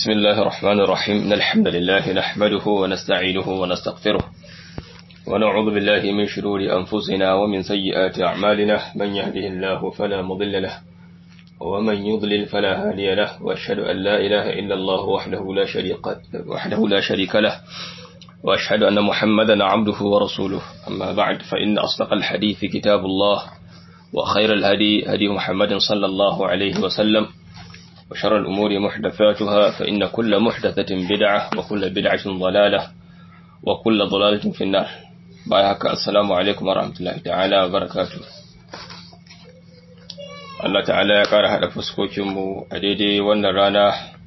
بسم الله الرحمن الرحيم إن الحمد لله نحمده ونستعينه ونستغفره ونعوذ بالله من شرور أنفسنا ومن سيئات أعمالنا من يهده الله فلا مضل له ومن يضلل فلا هادي له وأشهد أن لا إله إلا الله وحده لا شريك وحده لا شريك له وأشهد أن محمدا عبده ورسوله أما بعد فإن أصدق الحديث كتاب الله وخير الهدي هدي محمد صلى الله عليه وسلم وشر الأمور محدثاتها فإن كل محدثة بدعة وكل بدعة ضلالة وكل ضلالة في النار بايهك السلام عليكم ورحمة الله تعالى وبركاته Allah ta'ala ya ƙara haɗa fuskokinmu a daidai wannan rana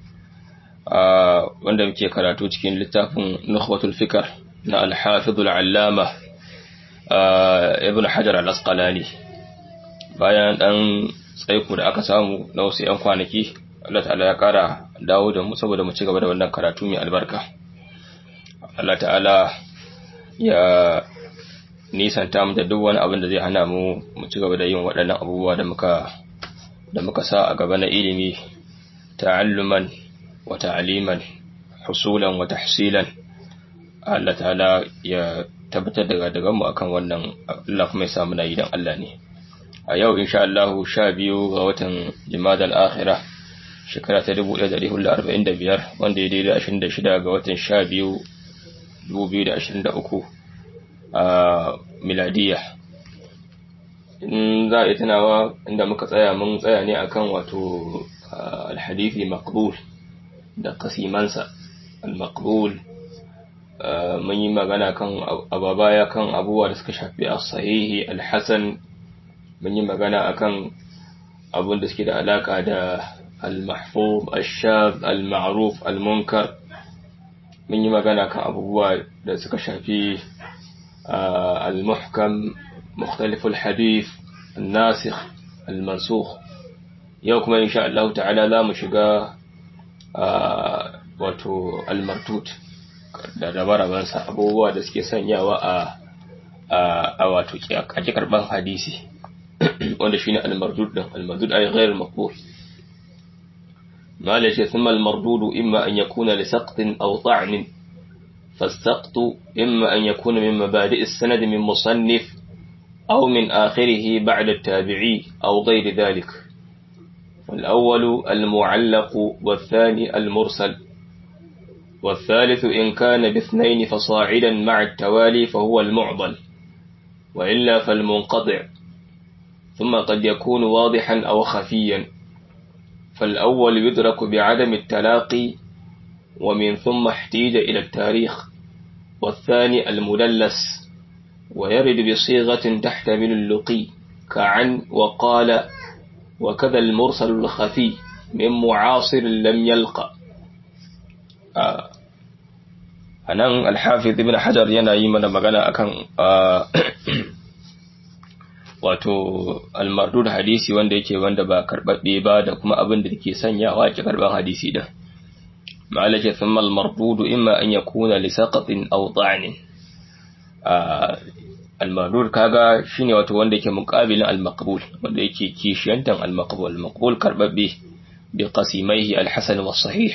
wanda muke karatu cikin littafin Nukhbatul Fikar na Al-Hafidhul Allama Ibn Hajar Al-Asqalani bayan ɗan tsaiko da aka samu na wasu 'yan kwanaki Allah ta'ala ya ƙara dawo da mu saboda mu ci gaba da wannan karatu mai albarka Allah ta'ala ya nisanta mu da duk wani abin da zai hana mu mu ci gaba da yin waɗannan abubuwa da muka da muka sa a gaba na ilimi ta'alluman wa ta'aliman husulan wa tahsilan Allah ta'ala ya tabbatar da daga mu akan wannan Allah kuma ya samu na yi dan Allah ne a yau insha Allah sha biyu ga watan Jumadal Akhirah shekara ta 1445 wanda ya daidai 26 ga watan sha biyu 2023 a miladiyya in za a yi tunawa inda muka tsaya mun tsaya ne akan wato alhadithi maqbul da kasimansa al-maqbul mun yi magana kan ababaya kan abubuwa da suka shafi as-sahihi al-hasan mun yi magana akan abun da suke da alaka da al-mahfuz al-shadh al-ma'ruf al-munkar mun yi magana kan abubuwa da suka shafi al-muhkam مختلف الحديث الناسخ المنسوخ yau kuma insha Allah ta'ala za mu shiga wato al-martut da rabarabansa abubuwa da suke sanyawa a a wato ake karban hadisi wanda shine al-mardud din al-mardud ay ghayr maqbul ما ليش ثم المردود إما أن يكون لسقط أو طعن فالسقط إما أن يكون من مبادئ السند من مصنف أو من آخره بعد التابعي أو غير ذلك والأول المعلق والثاني المرسل والثالث إن كان باثنين فصاعدا مع التوالي فهو المعضل وإلا فالمنقطع ثم قد يكون واضحا أو خفيا فالأول يدرك بعدم التلاقي ومن ثم احتيج إلى التاريخ والثاني المدلس ويرد بصيغة تحتمل اللقي كعن وقال وكذا المرسل الخفي من معاصر لم يلقى anan alhafiz ibn hajar yana yi mana magana akan wato almardud hadisi wanda yake wanda ba karbabbe ba da kuma abin da ke sanyawa ke karban hadisi din ma'alaka thumma almardud imma an yakuna li saqatin aw ta'nin al-madud kaga shine wato wanda yake muqabilin al-maqbul wanda yake kishiyantan al-maqbul al-maqbul karbabbe bi qasimaihi al-hasan wa sahih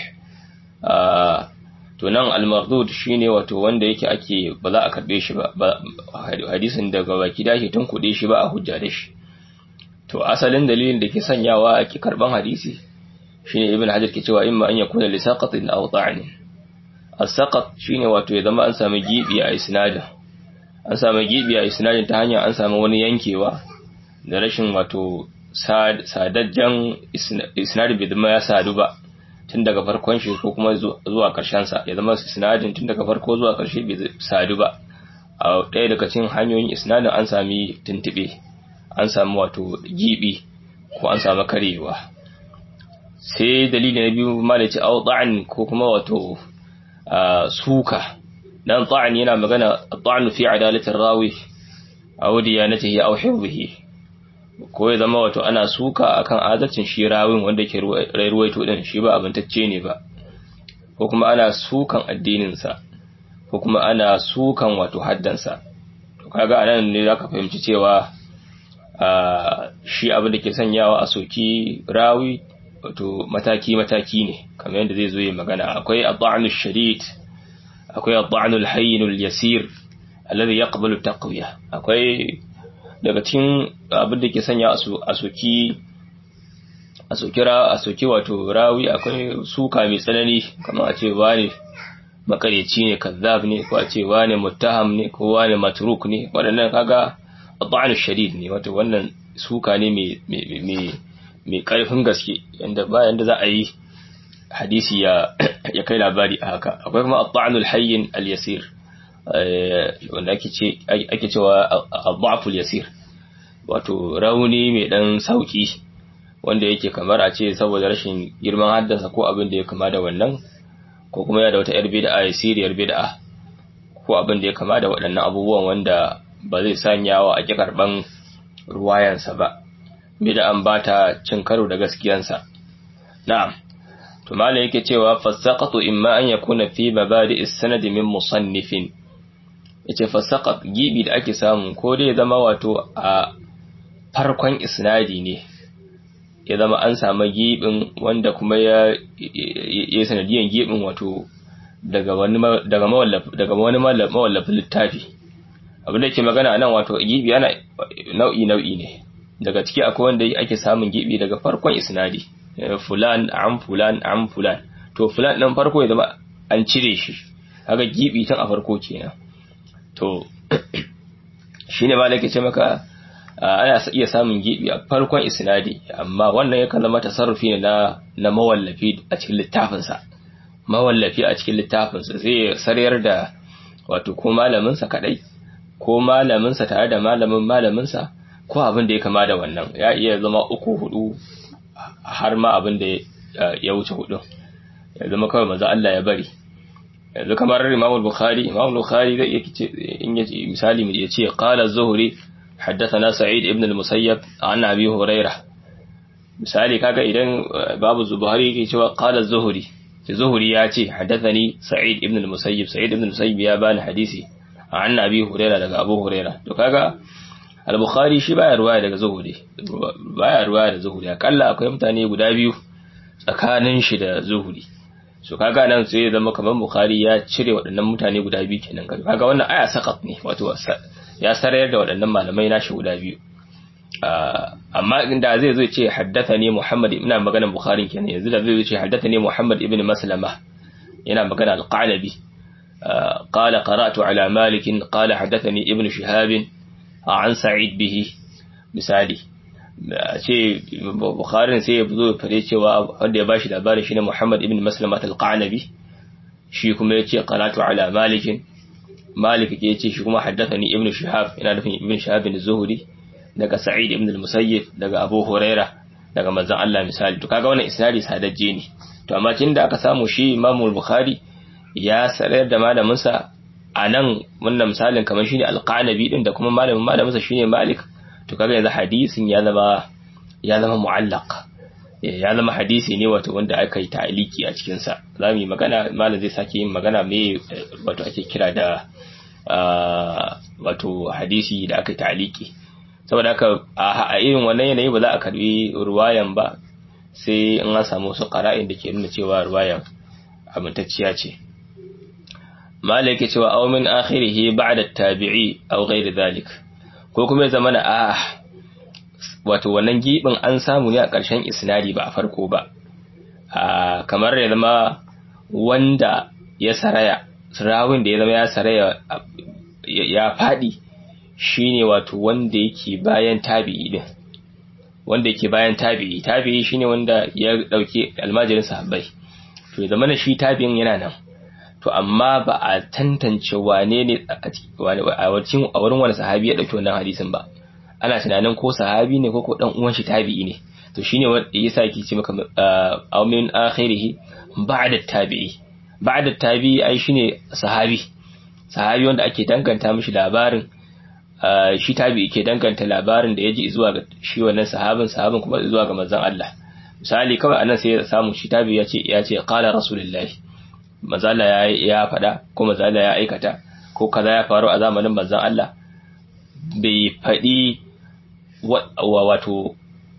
to nan al-mardud shine wato wanda yake ake ba za a karbe shi ba hadisin daga baki dashi tun kude shi ba a hujja da shi to asalin dalilin da ke sanyawa ake karban hadisi shine ibn hajar ke cewa imma an yakuna li saqatin aw ta'nin as-saqat shine wato ya zama an sami gibi a isnadin an samu gibi a isnadin ta hanyar an samu wani yankewa da rashin wato sadajjan isnadin bai zama ya sadu ba tun daga farkon shi ko kuma zuwa karshen sa ya zama isnadin tun daga farko zuwa karshe bai sadu ba a ɗaya daga cikin hanyoyin isnadin an sami tuntube an samu wato gibi ko an samu karewa sai dalili na biyu malaci au ko kuma wato suka dan ta'an yana magana ta'an fi adalatin rawi aw diyanatihi aw hifdhihi ko ya zama wato ana suka akan adalcin shi rawin wanda yake ruwaito din shi ba abintacce ne ba ko kuma ana sukan addinin sa ko kuma ana sukan wato haddan sa to kaga anan ne zaka fahimci cewa shi abin da ke sanyawa a soki rawi wato mataki mataki ne kamar yadda zai zo yi magana akwai ad-da'nu shadid akwai ad-da'nu al-hayyin al-yasir alladhi yaqbalu taqwiya akwai daga cikin abin da ke sanya a soki a sokira a soki wato rawi akwai suka mai tsanani kamar a ce wani makareci ne kazzab ne ko a ce wani muttaham ne ko wani matruk ne waɗannan kaga ad-da'nu shadid ne wato wannan suka ne mai mai ƙarfin gaske yanda bayan da za a yi hadisi ya ya kai labari a haka akwai kuma at-ta'nul hayyin al-yasir wanda ake ce ake cewa ad-da'f al-yasir wato rauni mai dan sauki wanda yake kamar a ce saboda rashin girman haddasa ko abin da ya kama da wannan ko kuma ya da wata yar bid'a yasiriyar bid'a ko abin da ya kama da waɗannan abubuwan wanda ba zai sanya wa ake karban ruwayansa ba bid'an ba ta cin karo da gaskiyansa na'am to malai yake cewa fasaqatu imma an yakuna fi mabadi as-sanad min musannifin yace fasaqat gibi da ake samu ko dai zama wato a farkon isnadi ne ya zama an samu gibin wanda kuma ya ya sanadiyan gibin wato daga wani daga mawallaf daga wani mawallafin littafi abin da ke magana nan wato gibi ana nau'i nau'i ne daga ciki akwai wanda ake samun gibi daga farkon isnadi fulan an fulan an fulan to fulan ɗin farko ya zama an cire shi kaga gibi tun a farko kenan to shine ma nake ce maka ana iya samun gibi a farkon isnadi amma wannan ya zama tasarrufi ne na na mawallafi a cikin littafin sa mawallafi a cikin littafin sa zai sarayar da wato ko malamin sa kadai ko malamin sa tare da malamin malamin sa ko abin da ya kama da wannan ya iya zama uku hudu har ma abin da ya wuce hudu ya zama kawai maza Allah ya bari yanzu kamar Imam Bukhari Imam Bukhari zai yake ce in yace misali mu yace qala az-Zuhri haddathana Sa'id ibn al-Musayyab an Abi Hurairah misali kaga idan babu Zubairi yake cewa qala az-Zuhri Zuhri ya ce haddathani Sa'id ibn al-Musayyib Sa'id ibn al-Musayyib ya bani hadisi an Abi Hurairah daga Abu Hurairah to kaga al-bukhari shi baya ruwaya daga zuhuri baya ruwaya da zuhuri akalla akwai mutane guda biyu tsakanin shi da zuhuri so kaga nan sai zama kamar bukhari ya cire waɗannan mutane guda biyu kenan kaga wannan aya saqat ne wato ya sarayar da waɗannan malamai nashi guda biyu amma inda zai zo ce haddathani muhammad ina magana bukhari kenan yanzu da zai zo ce haddathani muhammad ibn maslama yana magana al-qalabi قال قرأت على مالك قال حدثني ابن شهاب an sa'id bihi misali ce bukharin sai ya zo fare cewa wanda ya bashi labarin shine Muhammad ibn Maslamat al-Qanabi shi kuma yace qaratu ala Malik Malik ke yace shi kuma haddathani ibn Shihab ina nufin ibn Shihab bin Zuhri daga Sa'id ibn al-Musayyib daga Abu Huraira daga manzon Allah misali to kaga wannan isnadi sadajje ne to amma tunda aka samu shi Imam al-Bukhari ya sarar da malamin sa a nan wannan misalin kamar shine alqanabi din da kuma malamin malaminsa shine malik to kaga yanzu hadisin ya zama ya zama mu'allaq ya zama hadisi ne wato wanda aka yi ta'aliki a cikin sa zamu yi magana malam zai sake yin magana me wato ake kira da wato hadisi da aka yi ta'aliki saboda haka a irin wannan yanayi ba za a karbi ruwayan ba sai in an samu wasu qara'in da ke nuna cewa ruwayan amintacciya ce malaka cewa aw min akhirih ba'da at-tabi'i aw ghayr dhalik ko kuma ya zama na a wato wannan gibin an samu ne a ƙarshen isnadi ba a farko ba kamar ya zama wanda ya saraya rawin da ya zama ya saraya ya fadi shine wato wanda yake bayan tabi'i din wanda yake bayan tabi'i tabi'i shine wanda ya dauke almajirin sahabbai to ya zama na shi tabi'in yana nan to amma ba a tantance wane ne a wurin wani sahabi ya ɗauki wannan hadisin ba ana tunanin ko sahabi ne ko ko dan uwan shi tabi'i ne to shine wanda yasa yake ce maka aw min akhirih ba'da tabi'i ba'da tabi'i ai shine sahabi sahabi wanda ake danganta mishi labarin shi tabi'i ke danganta labarin da yaji zuwa ga shi wannan sahabin sahabin kuma zuwa ga manzon Allah misali kawai anan sai ya samu shi tabi'i ya ce ya ce qala rasulullahi mazala ya ya faɗa ko mazala ya aikata ko kaza ya faru a zamanin manzon Allah bai faɗi wato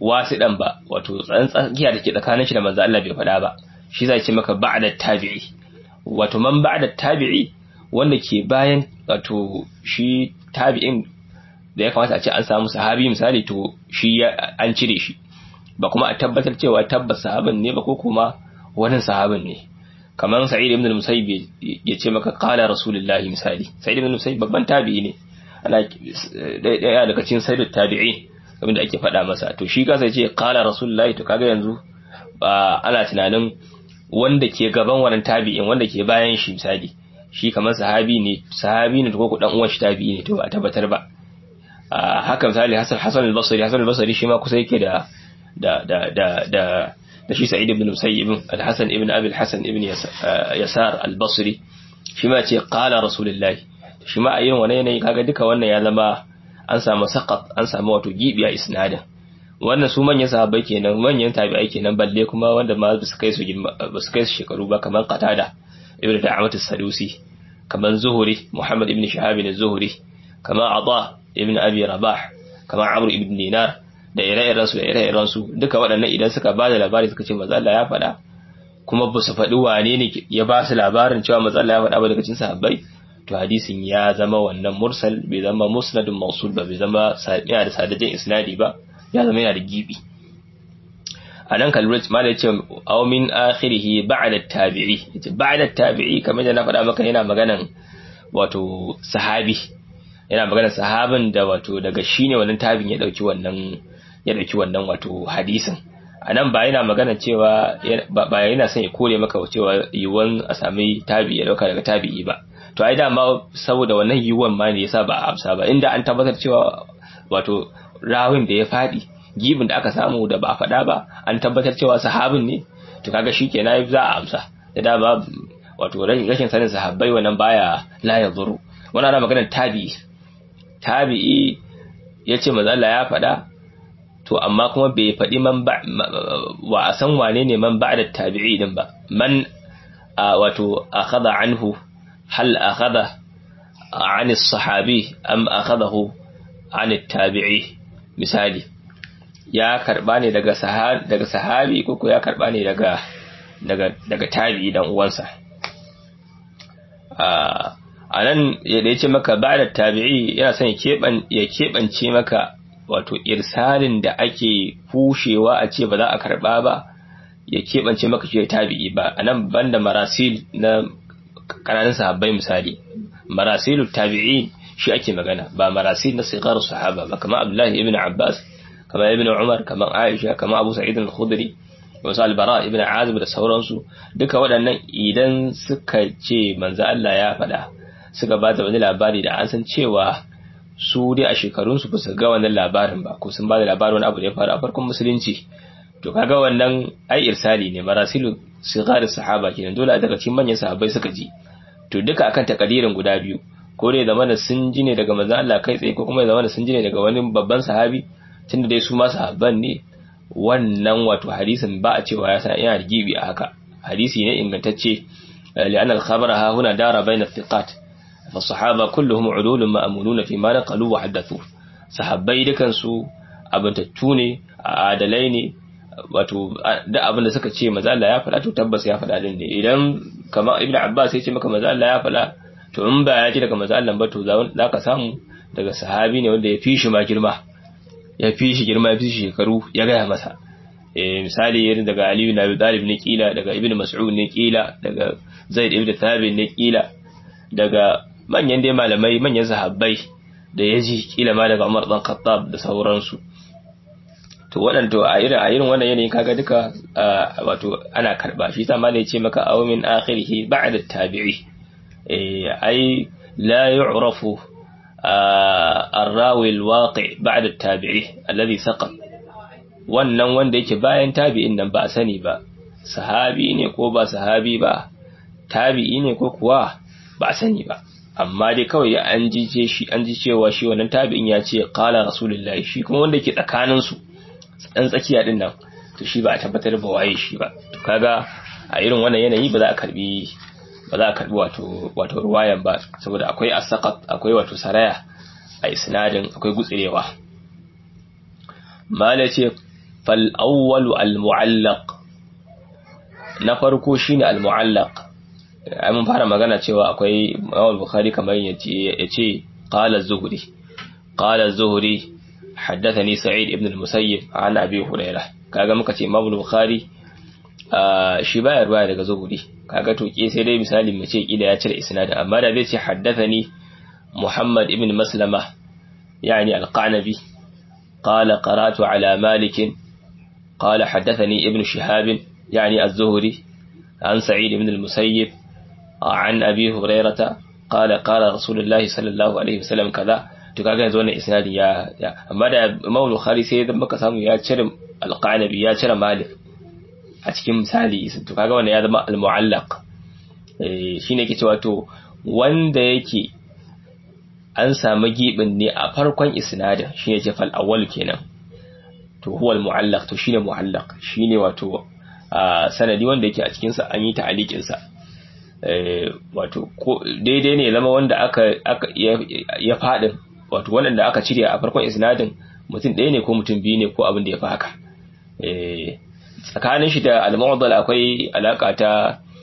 wasiɗan ba wato tsakiya da ke tsakanin shi da manzo Allah bai faɗa ba shi zai ce maka ba'da tabi'i wato man ba'da tabi'i wanda ke bayan wato shi tabi'in da ya kamata a ce an samu sahabi misali to shi an cire shi ba kuma a tabbatar cewa tabbas sahabin ne ba ko kuma wani sahabin ne kamar sa'id ibn al-musayyib ya ce maka qala rasulullahi misali sa'id ibn al-musayyib babban tabi'i ne ana daya daga cikin sayyid tabi'i abinda ake faɗa masa to shi kasa ce qala rasulullahi to kaga yanzu ba ana tunanin wanda ke gaban wannan tabi'in wanda ke bayan shi misali shi kamar sahabi ne sahabi ne ko ku dan uwan shi tabi'i ne to ba tabbatar ba haka misali Hassan Hassan al-Basri Hassan al-Basri shi ma kusa yake da da da da da da shi Sa'id ibn Musayyib al-Hasan ibn Abi al-Hasan ibn Yasar al-Basri shi ma ce qala rasulullahi shi ma a irin wannan yanayi kaga duka wannan ya zama an samu saqat an samu wato gibi a isnadin wannan su manyan sahabbai kenan manyan tabi'ai kenan balle kuma wanda ma ba su kai su ba su kai su shekaru ba kamar Qatada ibn Da'amat as-Sadusi kamar Zuhri Muhammad ibn Shihab az-Zuhri kamar Ata ibn Abi Rabah kamar Amr ibn Dinar da ire-iren su da ire-iren su duka waɗannan idan suka ba da labari suka ce manzo Allah ya faɗa kuma ba su faɗi wane ne ya ba su labarin cewa manzo Allah ya faɗa ba daga cikin sahabbai to hadisin ya zama wannan mursal bai zama musnadun mausul ba bai zama yana da sadajin isnadi ba ya zama yana da gibi a nan kalbrit ma da ce aw min akhirihi ba'da tabi'i yace ba'da tabi'i kamar da na faɗa maka yana maganan wato sahabi yana maganan sahabin da wato daga shine wannan tabin ya dauki wannan ya dauki wannan wato hadisin a nan ba yana magana cewa ba yana son ya kore maka cewa yiwuwan a sami tabi ya dauka daga tabi'i ba to ai dama saboda wannan yiwuwan ma ne yasa ba a amsa ba inda an tabbatar cewa wato rawin da ya fadi gibin da aka samu da ba a faɗa ba an tabbatar cewa sahabin ne to kaga shikenan za a amsa da dama wato rashin sanin sahabbai wannan baya la yadhuru wannan ana maganar tabi'i tabi'i yace manzo Allah ya faɗa to amma kuma bai faɗi man ba wa a san wane ne man ba'da tabi'i din ba man wato akhadha anhu hal akhadha an as-sahabi am akhadahu an at-tabi'i misali ya karba ne daga sahabi daga sahabi ko ya karba ne daga daga daga tabi'i dan uwansa a nan da yace maka ba'da tabi'i yana son ya keɓance maka wato irsalin da ake kushewa a ce ba za a karba ba ya keɓance maka shi tabi'i ba a nan banda marasil na ƙananan sahabbai misali marasilu tabi'i shi ake magana ba marasil na sigar sahaba ba kamar abdullahi ibn abbas kamar ibn umar kamar aisha kamar abu sa'id al-khudri wasu albara ibn azib da sauransu duka waɗannan idan suka ce manzo Allah ya faɗa suka ba da wani labari da an san cewa su dai a shekarunsu ba su ga wannan labarin ba ko sun ba da labarin wani abu da ya faru a farkon musulunci to kaga wannan ai irsali ne marasilu sigar sahaba kenan dole daga cikin manyan sahabbai suka ji to duka akan takadirin guda biyu ko dai zama da sun ji ne daga manzon Allah kai tsaye ko kuma zama da sun ji ne daga wani babban sahabi tunda dai su ma sahabban ne wannan wato hadisin ba a cewa ya san yana da gibi a haka hadisi ne ingantacce li'anna al-khabara ha huna dara bayna thiqat فالصحابة كلهم عدول مأمونون فيما نقلوا وحدثوا sahabbai dukansu abintattu ne adalai ne wato da abin da suka ce maza Allah ya faɗa to tabbas ya faɗa din ne idan kamar ibnu abbas ya ce maka maza Allah ya faɗa to in ba ya ji daga maza Allah ba to za ka samu daga sahabi ne wanda ya fi shi ma girma ya fi shi girma ya fi shi shekaru ya gaya masa eh misali irin daga Ali ibn Abi Talib ne kila daga Ibn Mas'ud ne kila daga Zaid ibn Thabit ne kila daga manyan dai malamai manyan sahabbai da ya ji kila ma daga Umar dan Khattab da sauransu to waɗanda a irin a irin wannan yanayin kaga duka wato ana karba shi ta malai ce maka aw min akhirih ba'da tabi'i eh ai la yu'rafu الراوي الواقع بعد التابعي الذي سقط wannan wanda yake bayan tabi'in nan ba a sani ba sahabi ne ko ba sahabi ba tabi'i ne ko kuwa ba a sani ba amma dai kawai an ji shi an ji cewa shi wannan tabi'in ya ce qala rasulullahi shi kuma wanda ke tsakanin su dan tsakiya din nan to shi ba a tabbatar ba waye shi ba to kaga a irin wannan yanayi ba za a karbi ba za a karbi wato wato ruwayan ba saboda akwai asaqat akwai wato saraya a isnadin akwai gutsurewa mala ce fal awwalu al mu'allaq na farko shine al mu'allaq ai mun fara magana cewa akwai Imam Bukhari kamar yace yace qala az-zuhri qala az-zuhri haddathani sa'id ibn al-musayyib an abi hurairah kaga muka ce Imam Bukhari shi baya ruwaya daga zuhri kaga to ke sai dai misali mu ce kila ya cire isnadin amma da zai ce haddathani Muhammad ibn Maslama yani al-Qanabi قال قرأت على مالك قال حدثني ابن شهاب يعني الزهري عن سعيد بن المسيب عن أبي هريرة قال قال رسول الله صلى الله عليه وسلم كذا to kaga yanzu wannan isnadi ya amma da Imam Bukhari sai da muka samu ya cire al-Qanabi ya cire Malik a cikin misali to kaga wannan ya zama al-mu'allaq eh shine yake cewa to wanda yake an samu gibin ne a farkon isnadin shine ce fal awwal kenan to huwa al-mu'allaq to shine mu'allaq shine wato sanadi wanda yake a cikin sa an yi ta'aliqin sa wato daidai ne zama wanda aka aka ya fadin wato wanda aka cire a farkon isnadin mutum ɗaya ne ko mutum biyu ne ko abin da ya fi haka tsakanin shi da al-mu'addal akwai alaka ta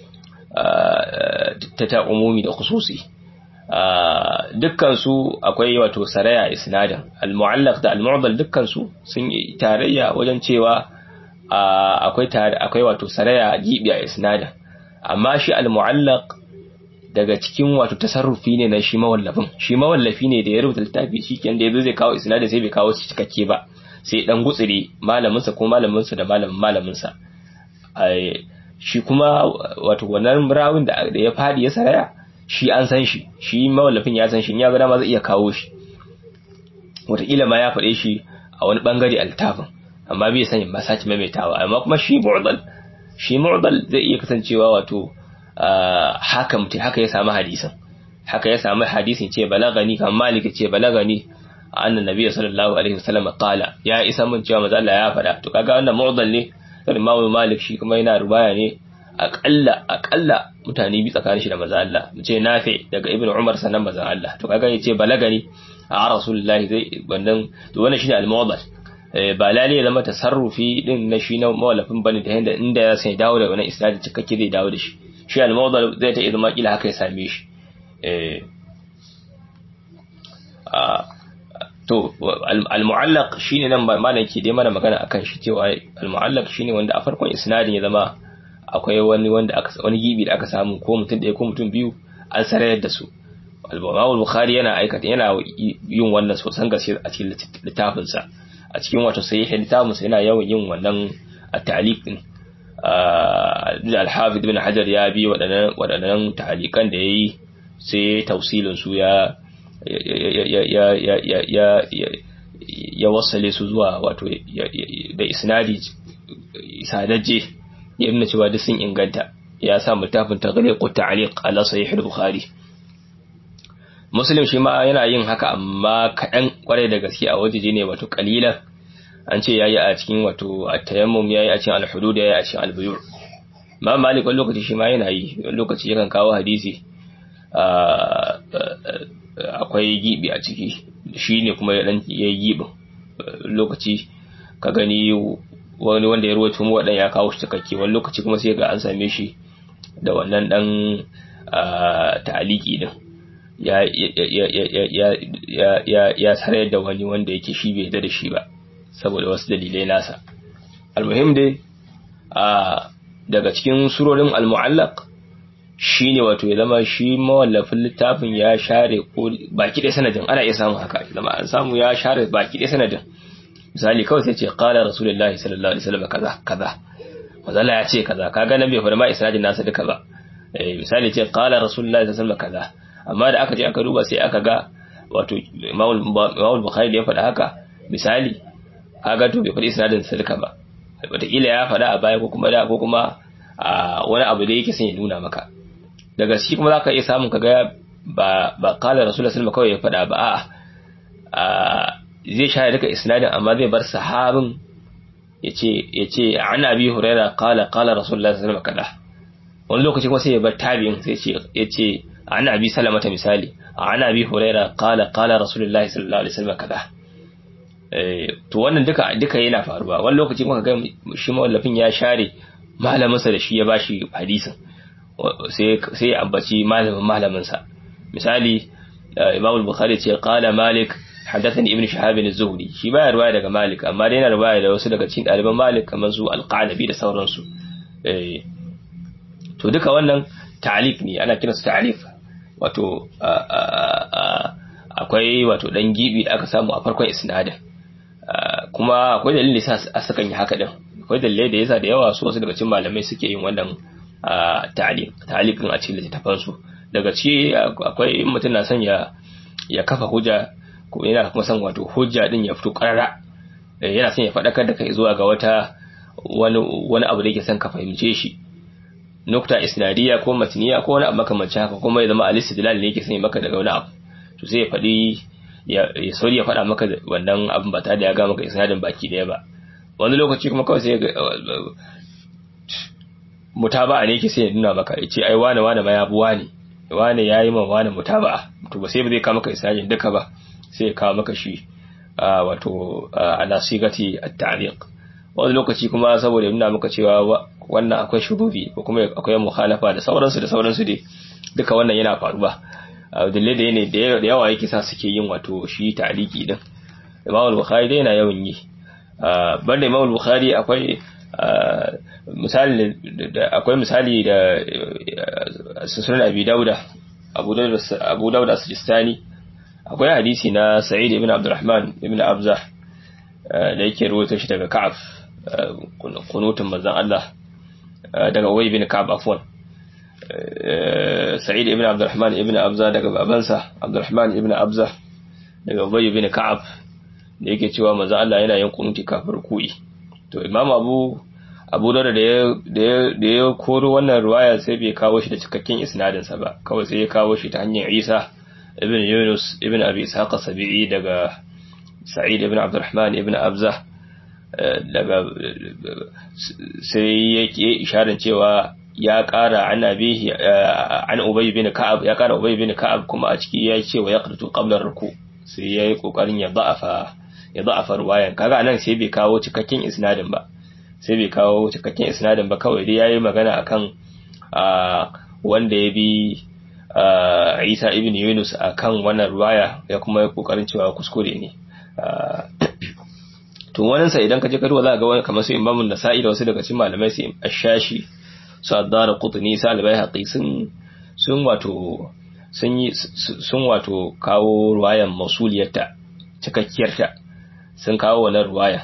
ta ta umumi da khususi dukkan su akwai wato saraya isnadin al-mu'allaq da al-mu'addal dukkan su sun yi tarayya wajen cewa akwai akwai wato saraya gibi a isnadin amma shi al-mu'allaq daga cikin wato tasarrufi ne na shi mawallafin shi mawallafi ne da ya rubuta littafi shikenan da yazo zai kawo isnadi sai bai kawo shi cikakke ba sai dan gutsire malamin sa ko malamin sa da malamin malamin sa shi kuma wato wannan rawin da ya fadi ya saraya shi an san shi shi mawallafin ya san shi ya ga dama zai iya kawo shi wataƙila ma ya faɗe shi a wani bangare a littafin amma bai sani ba sace maimaitawa amma kuma shi mu'dal shi mu'dal zai iya kasancewa wato haka mutum haka ya samu hadisin haka ya samu hadisin ce balagani kan malik ce balagani annan nabi sallallahu alaihi wasallam qala ya isa mun cewa manzo Allah ya faɗa to kaga wannan mu'dal ne sai imamu malik shi kuma yana rubaya ne aqalla aqalla mutane bi tsakanin shi da manzo Allah mu ce nafi daga ibnu umar sanan manzo Allah to kaga yace balagani a rasulullahi zai wannan to wannan shine al-mu'dal ba lalle ya zama tasarrufi din na shi na mawalafin bane da yanda inda ya sai dawo da wannan isnadi cikakke zai dawo da shi shi al-mawdal zai ta izma kila haka ya same shi eh to al-mu'allaq shine nan malam ke dai mana magana akan shi cewa al-mu'allaq shine wanda a farkon isnadin ya zama akwai wani wanda aka wani gibi da aka samu ko mutum ɗaya ko mutum biyu an sarayar da su al-Imam Bukhari yana aikata yana yin wannan sosan gaske a cikin littafin sa a cikin wato sahih littafin sa yana yawan yin wannan at-ta'liq din al-Hafiz ibn Hajar ya bi waɗannan waɗannan ta'liqan da yayi sai tafsilin su ya ya ya ya ya ya ya wasale su zuwa wato da isnadi sadajje ya nuna cewa duk sun inganta ya sa littafin taghliq ta'liq ala sahih al-Bukhari muslim shi ma yana yin haka amma kaɗan kwarai da gaske a wajeje ne wato kalilan an ce yayi a cikin wato at-tayammum yayi a cikin al-hudud yayi a cikin al-buyu' ma malik wani lokaci shi ma yana yi wani lokaci yakan kawo hadisi akwai gibi a ciki shi ne kuma ya dan yayi gibin lokaci ka gani wani wanda ya ruwaito mu wadan ya kawo shi cikakke wani lokaci kuma sai ga an same shi da wannan dan ta'aliki din ya ya sarayar da wani wanda yake shi bai da shi ba saboda wasu dalilai nasa almuhim dai a daga cikin surorin almu'allaq shine wato ya zama shi mawallafin littafin ya share ko baki ɗaya sanadin ana iya samun haka zama an samu ya share baki ɗaya sanadin misali kawai sai ce qala rasulullahi sallallahu alaihi wasallam kaza kaza mazalla ya ce kaza kaga nan bai fara ma isnadin nasa duka ba eh misali ce qala rasulullahi sallallahu alaihi wasallam kaza amma da aka je aka duba sai aka ga wato Imam Bukhari da ya faɗa haka misali kaga to bai faɗi isnadin sa duka ba wataƙila ya faɗa a baya ko kuma da ko kuma a wani abu da yake son ya nuna maka daga shi kuma zaka iya samun kaga ba ba qala rasulullahi sallallahu kawai ya faɗa ba a'a zai share duka isnadin amma zai bar sahabin yace yace an abi huraira qala qala rasulullahi sallallahu alaihi wasallam wani lokaci kuma sai ya bar tabi'in sai yace yace an abi salamata misali an abi huraira qala qala rasulullahi sallallahu alaihi wasallam kaza to wannan duka duka yana faruwa wani lokaci kuma ga shi mawallafin ya share malaminsa da shi ya bashi hadisin sai sai ya ambaci malamin malaminsa misali Imam al-Bukhari ce qala Malik haddathani Ibn Shihab az-Zuhri shi baya riwaya daga Malik amma dai yana riwaya da wasu daga cikin ɗaliban Malik kamar su al-Qanabi da sauransu eh to duka wannan ta'liq ne ana kiransa ta'liq wato akwai wato dan gibi da aka samu a farkon isnadin kuma akwai dalili sa a sakan yi haka din akwai dalilai da yasa da yawa su wasu daga cikin malamai suke yin wannan ta'liq ta'liqin a cikin littafan su daga ci akwai mutum na son ya ya kafa hujja ko yana kuma son wato hujja din ya fito karara yana son ya faɗakar da kai zuwa ga wata wani wani abu da yake son ka fahimce shi nukta isnadiya ko matniya ko wani abu makamancin haka kuma ya zama al-istidlal ne yake son ya maka daga wani abu to sai ya faɗi ya sauri ya faɗa maka wannan abin ba tare da ya ga maka isnadin baki daya ba wani lokaci kuma kawai sai mutaba'a ne yake sai ya nuna maka ya ce ai wane wane ma ya bi wane wane ya yi ma wane mutaba'a to ba sai ba zai kawo maka isnadin duka ba sai ya kawo maka shi wato ala sigati at-ta'liq wani lokaci kuma saboda ya nuna maka cewa wannan akwai shurubi ko kuma akwai mukhalafa da sauransu da sauransu dai duka wannan yana faruwa dalilai da ne da yawa yake sa suke yin wato shi ta'liki din Imam al-Bukhari dai yana yawan yi banda Imam al-Bukhari akwai misali da akwai misali da sunan Abi Dauda Abu Dauda Abu Dauda Sijistani akwai hadisi na Sa'id ibn Abdurrahman ibn Abza da yake ruwaito shi daga Ka'ab kunutun manzon Allah daga Ubay ibn Ka'ab afwan Sa'id ibn Abdurrahman ibn Abza daga babansa Abdurrahman ibn Abza daga Ubay ibn Ka'ab da yake cewa manzo Allah yana yin kunuti kafir ku'i to Imam Abu Abu Dawud da ya da ya koro wannan riwaya sai bai kawo shi da cikakken isnadin sa ba kawai sai ya kawo shi ta hanyar Isa ibn Yunus ibn Abi Ishaq Sabi'i daga Sa'id ibn Abdurrahman ibn Abza daga sai yake isharar cewa ya ƙara an abihi an Ubay bin Ka'ab ya ƙara Ubay bin Ka'ab kuma a ciki ya ce wa yaqratu qabla ruku sai yayi kokarin ya da'afa ya da'afa ruwayan kaga nan sai bai kawo cikakken isnadin ba sai bai kawo cikakken isnadin ba kawai dai yayi magana akan wanda ya bi Isa ibn Yunus akan wannan ruwaya ya kuma yi kokarin cewa kuskure ne to wannan sa idan ka je ka duba za ka ga wani kamar su Imam Nasa'i da wasu daga cikin malamai su Ashashi su Addar Qutni su Al-Baihaqi sun sun wato sun yi sun wato kawo ruwayan mausuliyarta cikakkiyarta sun kawo wannan ruwaya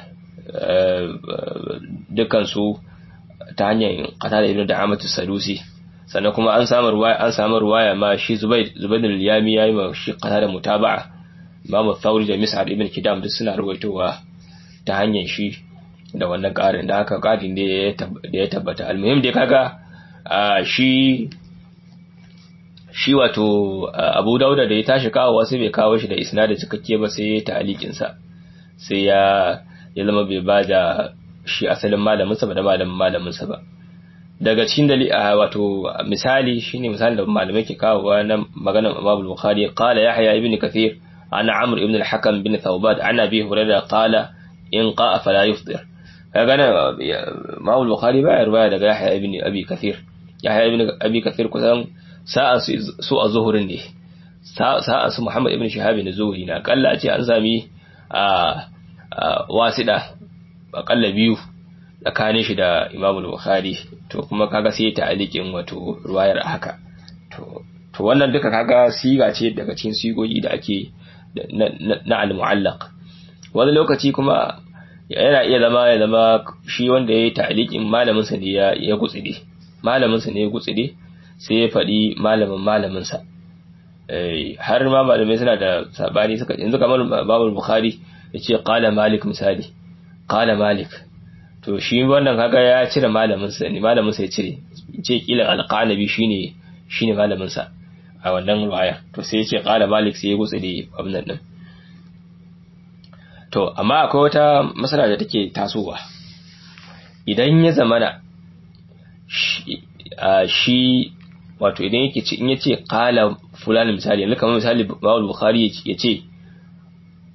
dukkan su ta hanyar Qatada ibn Da'amatu Sadusi sannan kuma an samu ruwaya an samu ruwaya ma shi Zubayd Zubayd al-Yami yayi ma shi Qatada mutaba'a Imam Thawri da Mis'ad ibn Kidam duk suna ruwaitowa ta hanyar shi da wannan ƙarin da haka ƙarin da ya tabbata almuhim dai kaga shi shi wato abu dauda da ya tashi kawo wasu bai kawo shi da isna da cikakke ba sai ya ta'alikin sa sai ya ya zama bai ba da shi asalin malamin sa ba da malamin malamin sa ba daga cikin dali wato misali shine misali da malamai ke kawo na maganar Imam Bukhari qala Yahya ibn Kathir ana Amr ibn al-Hakam bin Thawbad ana Abi Hurairah qala in qa'a fala yufṭir kaga nan Imam Bukhari ba riwaya daga Yahya ibn Abi Kathir Yahya ibn Abi Kathir kusan sa'a su a zuhurin ne sa'a su Muhammad ibn Shihab ne zuhuri na kalla a ce an sami a wasida akalla biyu tsakanin shi da Imam Bukhari to kuma kaga sai ta alikin wato ruwayar haka to to wannan duka kaga siga ce daga cikin sigogi da ake na al-mu'allaq wani lokaci kuma yana iya zama ya zama shi wanda ya yi ta'alikin malaminsa ne ya gutside malaminsa ne ya gutside sai ya faɗi malamin malaminsa har ma malamai suna da sabani suka yanzu kamar babul bukhari ya ce qala malik misali qala malik to shi wannan kaga ya cire malaminsa ne malaminsa ya cire ce kila alqanabi shine shine malaminsa a wannan ruwaya to sai ya ce qala malik sai ya gutside abin nan To, amma akwai wata matsala da take tasowa. Idan ya zamana shi wato idan yake ce in yace qala fulani misali yanzu kamar misali Bawul Bukhari ya ce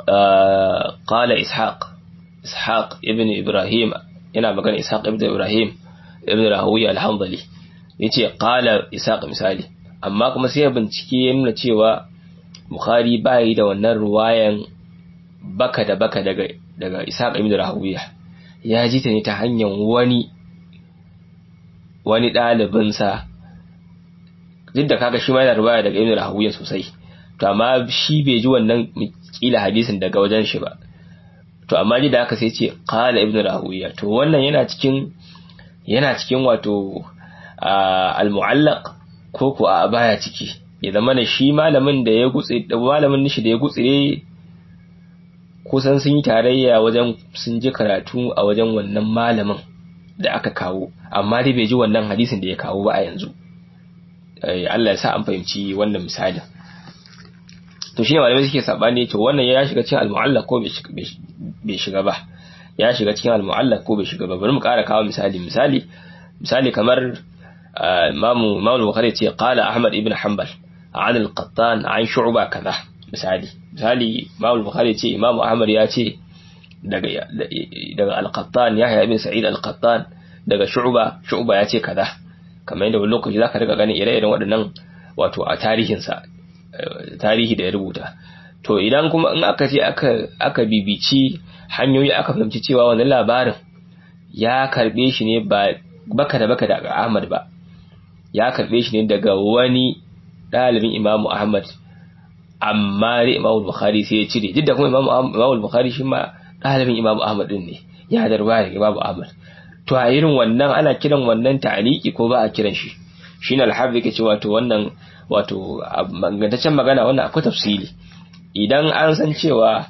qala ishaq ishaq ibn ibrahim yana magana ishaq ibn ibrahim ibn rahawiya al-hanbali yace qala ishaq misali amma kuma sai bincike ya nuna cewa bukhari bai da wannan ruwayan baka da baka daga daga ishaq ibn rahawiya ya ji ta ne ta hanyar wani wani ɗalibinsa duk da kaga shi ma yana ruwaya daga ibn rahawiya sosai to amma shi bai ji wannan kila hadisin daga wajen shi ba to amma ji da aka sai ce qala ibn rahawiya to wannan yana cikin yana cikin wato al-mu'allaq ko ko a baya ciki ya zama ne shi malamin da ya gutse malamin nishi da ya gutsire kusan sun yi tarayya wajen sun ji karatu a wajen wannan malamin da aka kawo amma dai bai ji wannan hadisin da ya kawo ba a yanzu Allah ya sa an fahimci wannan misali to shine malamai suke sabani to wannan ya shiga cikin al-mu'allaq ko bai shiga ba ya shiga cikin al-mu'allaq ko bai shiga ba bari mu ƙara kawo misali misali misali kamar imamu imamu bukhari ce qala ahmad ibn hanbal an al-qattan an shu'ba kaza misali misali imamu bukhari ce imamu ahmad ya ce daga daga al-qattan yahya ibn sa'id al-qattan daga shu'ba shu'ba ya ce kaza kamar yadda wani lokaci zaka riga ganin ire-iren waɗannan wato a tarihinsa tarihi da ya rubuta to idan kuma in aka ce aka aka bibici hanyoyi aka fahimci cewa wannan labarin ya karbe shi ne ba baka da baka daga Ahmad ba ya karbe shi ne daga wani dalibin Imam Ahmad amma dai Imam Bukhari sai ya cire duk da kuma Imam Imam Bukhari shi ma dalibin Imam Ahmad din ne ya darba daga Imam Ahmad to a irin wannan ana kiran wannan ta'aliki ko ba a kiran shi shine al-hafiz yake cewa to wannan wato magantaccen magana wannan akwai tafsili idan an san cewa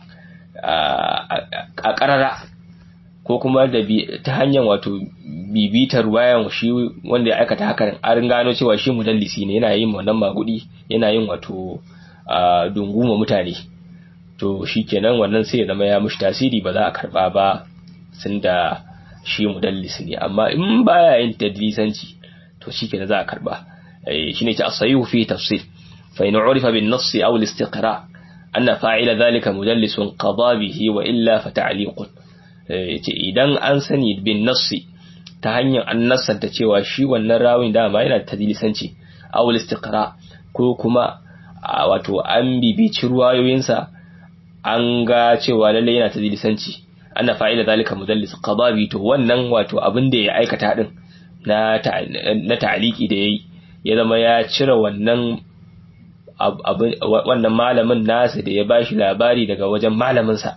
a karara ko kuma da ta hanyar wato bibitar wayan shi wanda ya aikata hakan an gano cewa shi mudallisi ne yana yin wannan magudi yana yin wato dunguma mutane to shikenan wannan sai ya zama ya mushi tasiri ba za a karba ba sun da shi mudallisi ne amma in baya yin tadlisanci to shikenan za a karba shine ce as-sayyihu fi tafsil fa in urifa bin nass aw al-istiqra anna fa'ila dhalika mudallisun qada bihi wa illa fa ta'liqun yace idan an sani bin nass ta hanyar an nassanta cewa shi wannan rawin dama yana tadlisanci aw al-istiqra ko kuma wato an bibici ruwayoyinsa an ga cewa lalle yana tadlisanci anna fa'ila dhalika mudallis qada bi to wannan wato abin da ya aikata din na na ta'aliki da yayi ya zama ya cire wannan wannan malamin nasa da ya bashi labari daga wajen malaminsa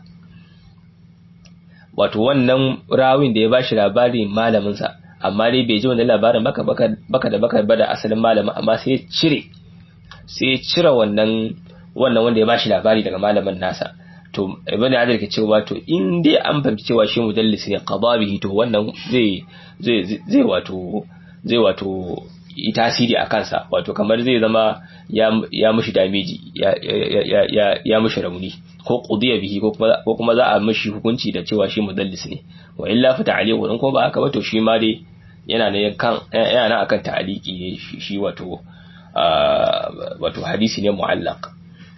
wato wannan rawin da ya bashi labari malaminsa amma dai bai ji wannan labarin baka baka da baka bada asalin malamin amma sai ya cire sai ya cire wannan wannan wanda ya bashi labari daga malamin nasa to ibn hajar ke cewa to in dai an fahimci cewa shi mudallis ne qadabihi to wannan zai zai zai wato zai wato yi tasiri a kansa wato kamar zai zama ya mushi damiji ya mushi rauni ko qudiya bihi ko kuma za a mushi hukunci da cewa shi mudallis ne wa illa fa ta'liqu in ko ba haka ba to shi ma dai yana ne kan yana nan akan ta'liqi ne shi wato wato hadisi ne mu'allaq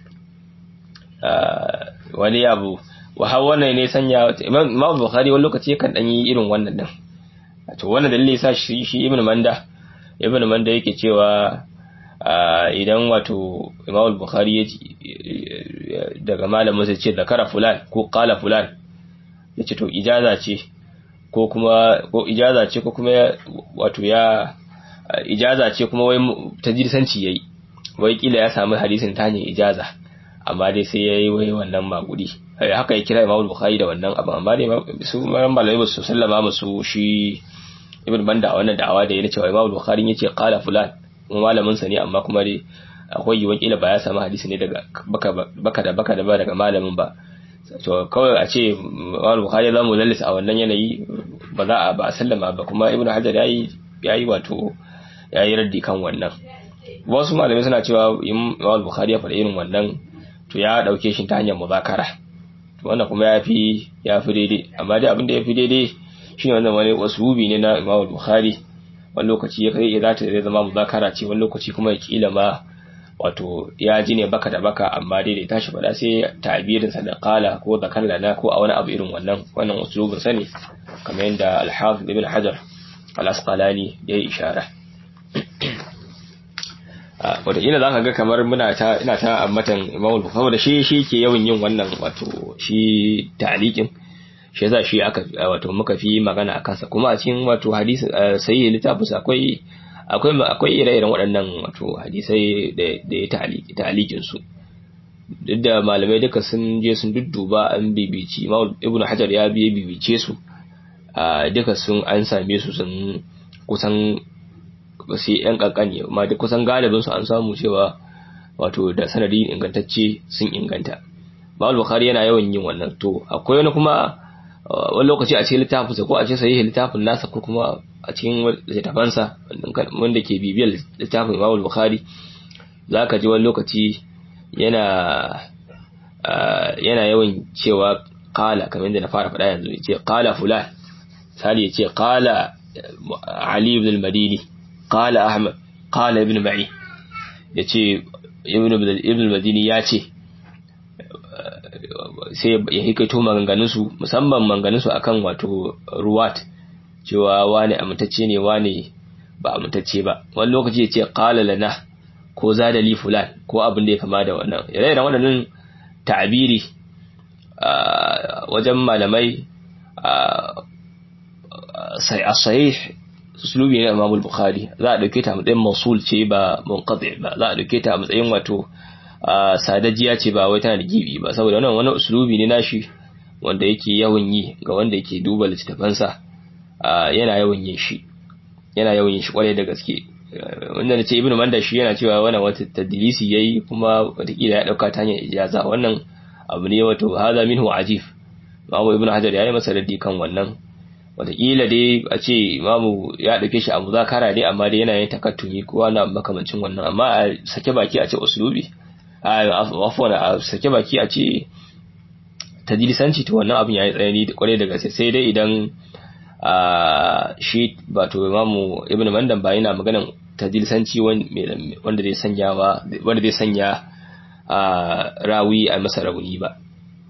wani abu wa har wannan ne sanya Imam Bukhari wani lokaci kan dan yi irin wannan din to wannan dalili yasa shi shi Ibn Manda Ibn Manda yake cewa idan wato Imam Bukhari ya daga malamin sai ce zakara fulan ko qala fulan yace to ijaza ce ko kuma ko ijaza ce ko kuma wato ya ijaza ce kuma wai tajirsanci yayi wai kila ya samu hadisin ta hanyar ijaza amma dai sai yayi wai wannan magudi haka ya kira Imam Bukhari da wannan abu amma dai su malamai ba su sallama musu shi Ibn Banda wannan da'awa da yana cewa Imam Bukhari yace qala fulan kuma malamin sa ne amma kuma dai akwai yiwuwar kila ba ya samu hadisi ne daga baka baka da baka da ba daga malamin ba to kawai a ce Imam Bukhari zamu lallis a wannan yanayi ba za a ba a sallama ba kuma Ibn Hajar yayi yayi wato yayi raddi kan wannan wasu malamai suna cewa Imam Bukhari ya faɗa irin wannan to ya dauke shi ta hanyar muzakara wannan kuma ya fi ya fi daidai amma dai abin da ya fi daidai shine wannan wani wasubi ne na Imam Bukhari wani lokaci ya kai za ta zama muzakara ce wani lokaci kuma ya kila ma wato ya ji ne baka da baka amma dai da tashi faɗa sai tabirin sa da qala ko zakar lana ko a wani abu irin wannan wannan uslubin sa ne kamar yadda al-hafiz ibn hajar al-asqalani ya yi ishara wata ina za ka ga kamar muna ta ina ta ammatan imam bukhari saboda shi shi ke yawan yin wannan wato shi ta'liqin shi yasa shi aka wato muka fi magana akan sa kuma a cikin wato hadisi sahih littafin akwai akwai akwai ire-iren waɗannan wato hadisai da da ya ta'liqi ta'liqin su duk da malamai duka sun je sun dudduba an bibici imam ibnu hajar ya biye bibice su duka sun an same su sun kusan sai yan kankani amma duk kusan galibin su an samu cewa wato da sanadi ingantacce sun inganta Imam Bukhari yana yawan yin wannan to akwai wani kuma wani lokaci a cikin littafin sa ko a cikin sahihi littafin nasa ko kuma a cikin littafin sa wanda ke bibiyar littafin Imam Bukhari zaka ji wani lokaci yana yana yawan cewa qala kamar yadda na fara faɗa yanzu yace qala fulan sali yace qala Ali ibn al-Madini قال أحمد قال ابن معي yace ibn ibn al-madini ya ce sai ya hikaito maganganun su musamman maganganun su akan wato ruwat cewa wani amintacce ne wani ba amintacce ba wani lokaci ya ce qala lana ko zada li fulan ko abin da ya kama da wannan ire-iren waɗannan ta'abiri wajen malamai sai as-sahih uslubi ne Imam Bukhari za a dauke ta matsayin mausul ce ba munqati ba za a dauke ta matsayin wato sadajiya ce ba wai tana da gibi ba saboda wannan wani uslubi ne nashi wanda yake yawan yi ga wanda yake duba littafansa yana yawan yin shi yana yawan yin shi kwarai da gaske wanda nace Ibn Manda shi yana cewa wannan wata tadlisi yayi kuma wataƙila ya dauka ta hanyar ijaza wannan abu ne wato hadha minhu ajif Imam Ibn Hajar yayi masa raddi kan wannan wataƙila dai a ce imamu ya ɗauke shi a muzakara ne amma dai yana yin takattumi kowa na makamancin wannan amma a sake baki a ce usulubi a afwan a sake baki a ce tadlisanci to wannan abin yayi tsayani da kwarai da gaske sai dai idan a shi wato imamu ibnu mandan ba yana maganan tadlisanci wanda zai sanya wanda zai sanya a rawi a masa rauni ba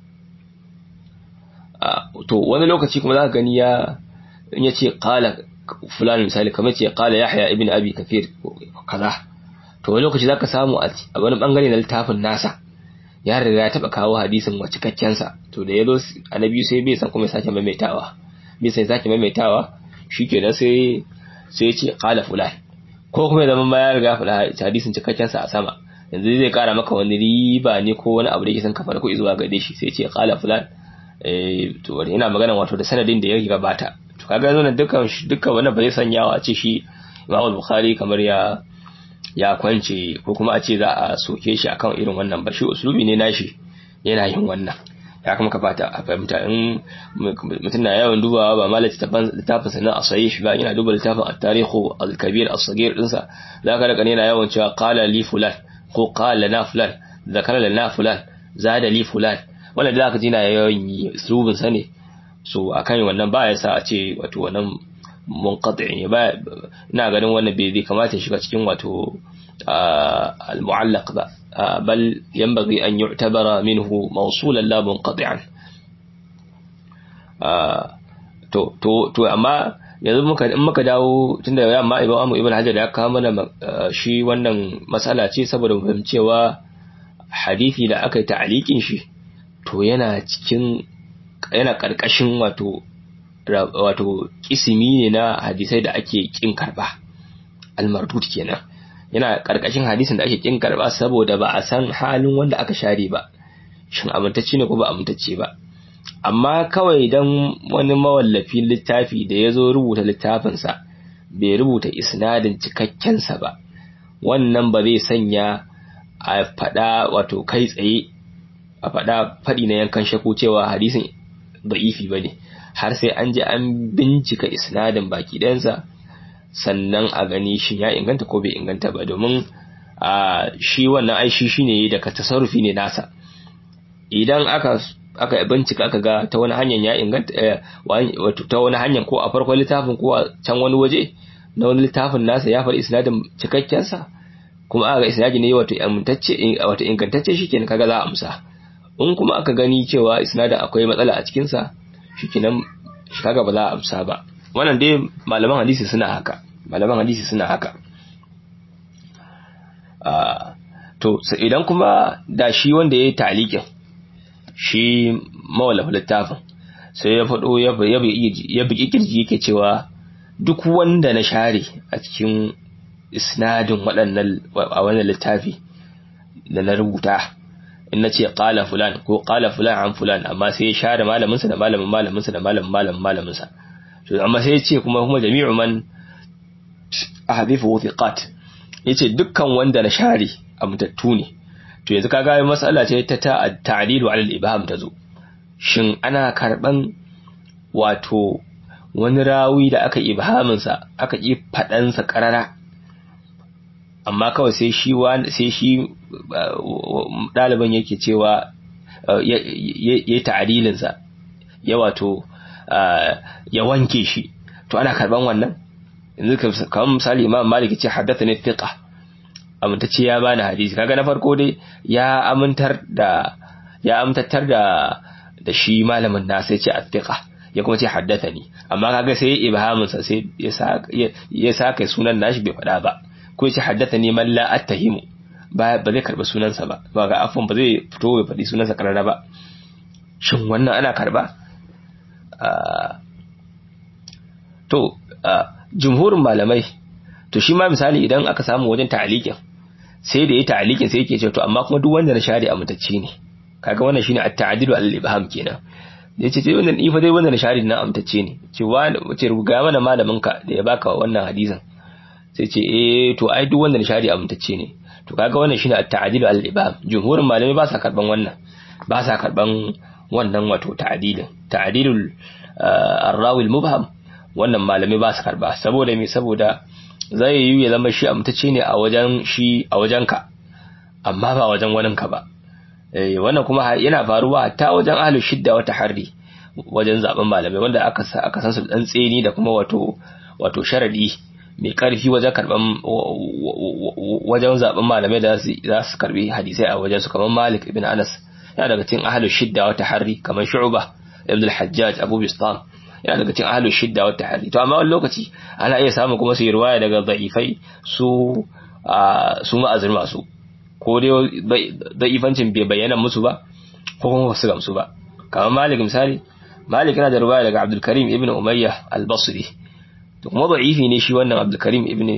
to wani lokaci kuma za ka gani ya in ya ce kala fulani misali kamar ce kala yahya ibn abi kafir kaza to wani lokaci zaka samu a wani bangare na littafin nasa ya riga ya taba kawo hadisin wa cikakken sa to da yazo annabi sai bai san kuma ya sake maimaitawa bai sai sake maimaitawa shikenan sai sai ya ce kala fulani ko kuma zaman ma ya riga fada hadisin cikakken sa a sama yanzu zai kara maka wani riba ne ko wani abu da yake san kafa ko zuwa gare shi sai ya ce kala fulani to wani ina magana wato da sanadin da ya gabata to kaga zo dukkan dukkan wannan ba zai sanyawa a ce shi Imam Bukhari kamar ya ya kwance ko kuma a ce za a soke shi akan irin wannan ba shi uslubi ne nashi yana yin wannan ya kuma ka fata a fahimta in mutum na yawan dubawa ba ma littafin sanan a sahih ba yana duba littafin at-tarikh al-kabir as-saghir dinsa zaka raka ne yana yawan cewa qala li fulan ko qala na fulan zakara lana fulan zada li fulan wanda da aka jina yawan yi uslubin sa ne so akan wannan ba ya sa a ce wato wannan munqati ne ba ina ganin wannan bai zai kamata ya shiga cikin wato al-mu'allaq ba bal yanbaghi an yu'tabara minhu mawsulan la munqati'an to to to amma yanzu muka in muka dawo tunda ya amma Imam Ibn Hajar ya kawo mana shi wannan masala ce saboda mu fahimcewa hadisi da aka yi ta'alikin shi to yana cikin yana karkashin wato wato kisimi ne na hadisai da ake kin karba almardud kenan yana karkashin hadisin da ake kin karba saboda ba a san halin wanda aka share ba shin amintacce ne ko ba amintacce ba amma kawai dan wani mawallafin littafi da ya zo rubuta littafinsa bai rubuta isnadin cikakkensa ba wannan ba zai sanya a faɗa wato kai tsaye a faɗa faɗi na yankan shaku cewa hadisin da'ifi ba ne har sai an je an bincika isnadin baki ɗansa sannan a gani shi ya inganta ko bai inganta ba domin a shi wannan aishi shi ne daga tasarrufi ne nasa idan aka aka bincika aka ga ta wani hanyar ya inganta wato ta wani hanyar ko a farkon littafin ko a can wani waje na wani littafin nasa ya faɗi isnadin cikakkensa kuma aka ga isnadi ne wato amintacce wato ingantacce shikenan kaga za a amsa in kuma aka gani cewa isnadin akwai matsala a cikin sa shikenan kaga ba za a amsa ba wannan dai malaman hadisi suna haka malaman hadisi suna haka to idan kuma da shi wanda ya yi talikin shi mawalafa littafin sai ya faɗo ya bugi kirji yake cewa duk wanda na share a cikin isnadin waɗannan a wannan littafi da na rubuta in na ce ƙala fulan ko ƙala fulan an fulan amma sai ya share malaminsa da malamin malaminsa da malamin malamin malaminsa amma sai ya ce kuma kuma jami'u man ahadifu thiqat yace dukkan wanda na share amintattu ne to yanzu kaga mas'ala ce ta ta'dilu ala al-ibham tazo shin ana karban wato wani rawi da aka ibhamin sa aka yi fadan sa karara amma kawai sai shi sai shi daliban yake cewa ya ta'dilin sa ya wato ya wanke shi to ana karban wannan yanzu kamar misali imam malik ce haddathani thiqa amintacce ya bani hadisi kaga na farko dai ya amintar da ya amintattar da da shi malamin na sai ce athiqa ya kuma ce haddathani amma kaga sai ibhamin sa sai ya sa ya saka sunan nashi bai faɗa ba ko ya ce haddathani man la attahimu ba ba zai karba sunansa ba ba ga afwan ba zai fito ya faɗi sunansa karara ba shin wannan ana karba to jumhurin malamai to shi ma misali idan aka samu wajen ta'alikin sai da ya ta'alikin sai yake ce to amma kuma duk wanda na share amintacce ne kaga wannan shine at-ta'dilu al-ibham kenan yace ce wannan ifa dai wanda na share na amintacce ne ce wa ce ruga mana malamin ka da ya baka wannan hadisin sai ce eh to ai duk wanda na share amintacce ne to kaga wannan shine at-ta'dilu al-ibham jumhurin malamai ba sa karban wannan ba sa karban wannan wato ta'dilin ta'dilul ar-rawi al-mubham wannan malamai ba su karba saboda me saboda zai yi ya zama shi amtacce ne a wajen shi a wajen ka amma ba wajen wani ka ba eh wannan kuma yana faruwa ta wajen ahlus shidda wata harri wajen zaben malamai wanda aka aka san su dan tseni da kuma wato wato sharadi mai karfi wajen karban wajen zaben malamai da za su karbi hadisai a wajen su kamar Malik ibn Anas yana daga cikin ahlus shidda wata harri kamar Shu'bah ibn al-Hajjaj Abu Bistam yana daga cikin ahlus shidda wa tahri to amma wani lokaci ana iya samu kuma su yi riwaya daga da'ifai su su ma'azir masu ko dai da'ifancin bai bayyana musu ba ko kuma wasu gamsu ba kamar malik misali malik yana da riwaya daga abdul karim ibn umayya al-basri to kuma da'ifi ne shi wannan abdul karim ibn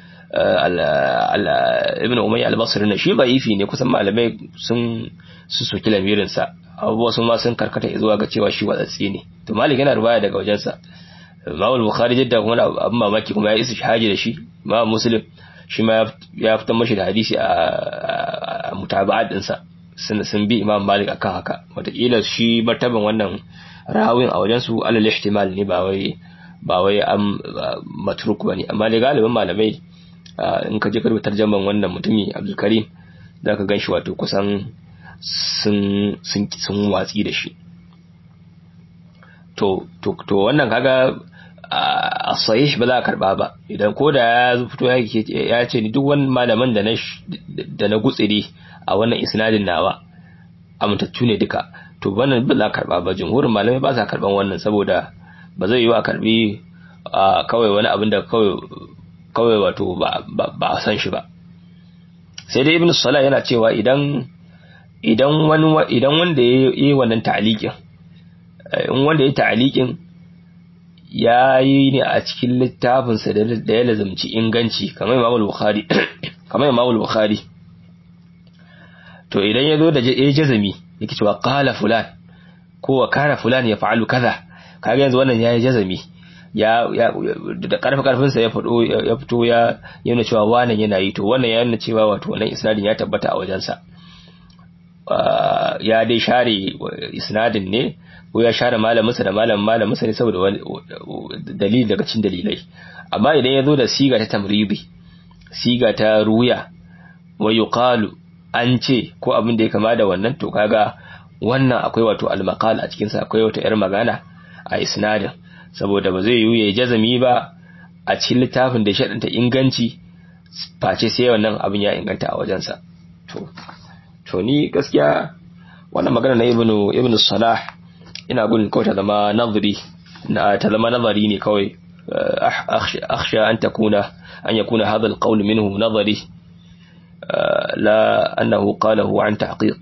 ibn umayya al-basri ne shi da'ifi ne kusan malamai sun su soki lamirinsa abubuwa sun ma sun karkata zuwa ga cewa shi watsatsi ne to malik yana ruwaya daga wajensa Imam Bukhari jidda kuma abin mamaki kuma ya isa shahaji da shi Imam Muslim shi ma ya fitar mashi da hadisi a mutaba'at dinsa sun sun bi Imam Malik akan haka wataƙila shi martaban wannan rawin a wajen su alal ihtimal ne ba wai ba wai am matruk bane amma da galibin malamai in ka je ka rubuta tarjaman wannan mutumi Abdul Karim zaka ganshi wato kusan sun sun sun watsi da shi to to to wannan kaga a sahih ba za a karba ba idan ko da ya fito ya ce ni duk wani malaman da na da na gutsire a wannan isnadin nawa amintattu ne duka to wannan ba za a karba ba jumhurin malamai ba sa karban wannan saboda ba zai yi wa karbi kawai wani abin da kawai kawai wato ba a san shi ba sai dai ibn salah yana cewa idan idan wani idan wanda ya yi wannan ta'liqin in wanda ya ta'liqin ya yi ne a cikin littafinsa da ya lazumci inganci kamar Imam Bukhari kamar Imam Bukhari to idan ya zo da ya jazami yake cewa qala fulan ko wa kana fulan ya fa'alu kaza kaga yanzu wannan yayi jazami ya da karfi karfin sa ya fado ya fito ya yana cewa wannan yana yi to wannan ya nuna cewa wato wannan isnadin ya tabbata a wajensa ya dai share isnadin ne ko ya share malaminsa da malamin malaminsa ne saboda dalili daga cikin dalilai amma idan ya zo da siga ta tamribi siga ta ruya wa yuqalu an ce ko abin da ya kama da wannan to kaga wannan akwai wato al-maqal a cikin sa akwai wata yar magana a isnadin saboda ba zai yi ya jazami ba a cikin littafin da ya shaɗanta inganci face sai wannan abin ya inganta a wajensa to to ni gaskiya wannan magana na ibnu ibnu salah ina gudun kawai ta zama nazari na ta zama nazari ne kawai akhsha an takuna an yakuna hadha alqawl minhu nazari la annahu qalahu an tahqiq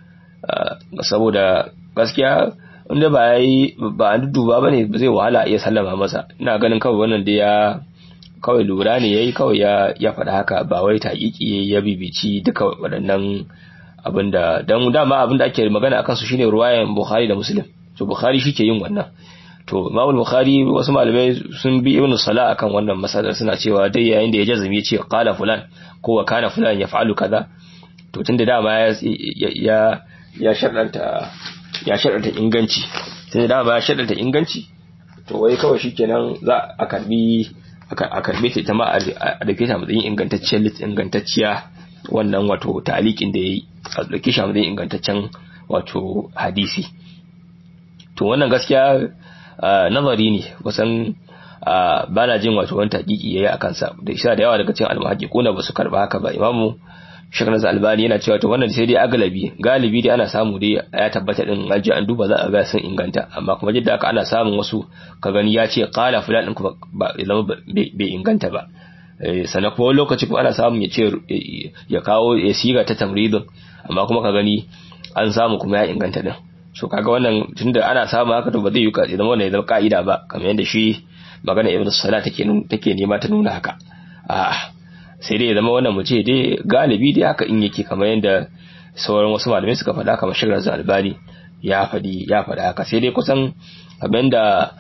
saboda gaskiya inda ba yi ba an duba bane zai wahala iya sallama masa ina ganin kawai wannan da ya kawai lura ne yayi kawai ya ya faɗa haka ba wai taƙiƙi ya bibici duka waɗannan abinda dan dama abinda ake magana akan su shine ruwayan Bukhari da Muslim to Bukhari shike yin wannan to Imam Bukhari wasu malamai sun bi Ibn Salah akan wannan masalar suna cewa dai yayin da ya jazumi ya ce qala fulan ko wa kana fulan yaf'alu kaza to tunda dama ya ya ya sharɗanta ya sharɗanta inganci tunda dama ya sharɗanta inganci to wai kawai shikenan za a karbi a karbe ta ita ma a dauke ta matsayin ingantacciyar ingantacciya wannan wato talikin da yayi a dauke shi a matsayin ingantaccen wato hadisi to wannan gaskiya nazari ne kusan ba na jin wato wani taƙiƙi yayi a kansa da isa da yawa daga cikin almuhaqiquna ba su karba haka ba imamu Sheikh Nasir Albani yana cewa to wannan sai dai agalabi galibi dai ana samu dai ya tabbata din aji an duba za a ga sun inganta amma kuma jidda haka ana samun wasu ka gani ya ce qala fulan din kuma ba zama bai inganta ba sannan kuma lokaci kuma ana samun ya ce ya kawo ya siga ta tamridin amma kuma ka gani an samu kuma ya inganta din so kaga wannan tunda ana samu haka to ba zai yi ka zama wannan ya zama ka'ida ba kamar yadda shi magana Ibn Salah take take nema ta nuna haka a'a sai dai ya zama wannan mu ce dai galibi dai haka in yake kamar yadda sauran wasu malamai suka faɗa kamar shigar albani ya faɗi ya faɗa haka sai dai kusan abin da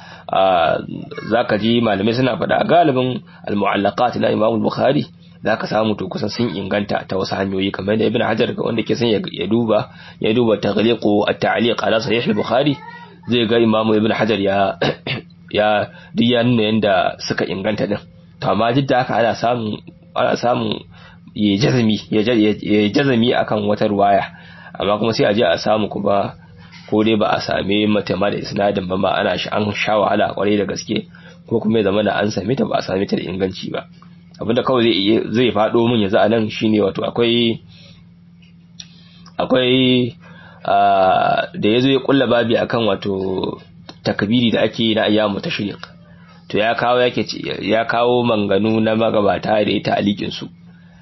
za ka ji malamai suna faɗa galibin al-mu'allaqat na Imam Bukhari za ka samu to kusan sun inganta ta wasu hanyoyi kamar da Ibn Hajar ga wanda ke son ya duba ya duba taghliqu at-ta'liq ala sahih al-Bukhari zai ga Imam Ibn Hajar ya ya duk ya nuna yanda suka inganta din to amma duk da haka ana samun ana samun ya jazami ya jazami akan wata ruwaya amma kuma sai a je a samu kuma ko dai ba a same mata ma da isnadin ba ma ana shi an sha wahala kwarai da gaske ko kuma ya zama da an same ta ba a same ta da inganci ba abinda kawai zai zai fado min yanzu a nan shine wato akwai akwai da yazo ya kulla babi akan wato takbiri da ake na ayyamu tashriq to ya kawo yake ya kawo manganu na magabata da ya ta'alikin su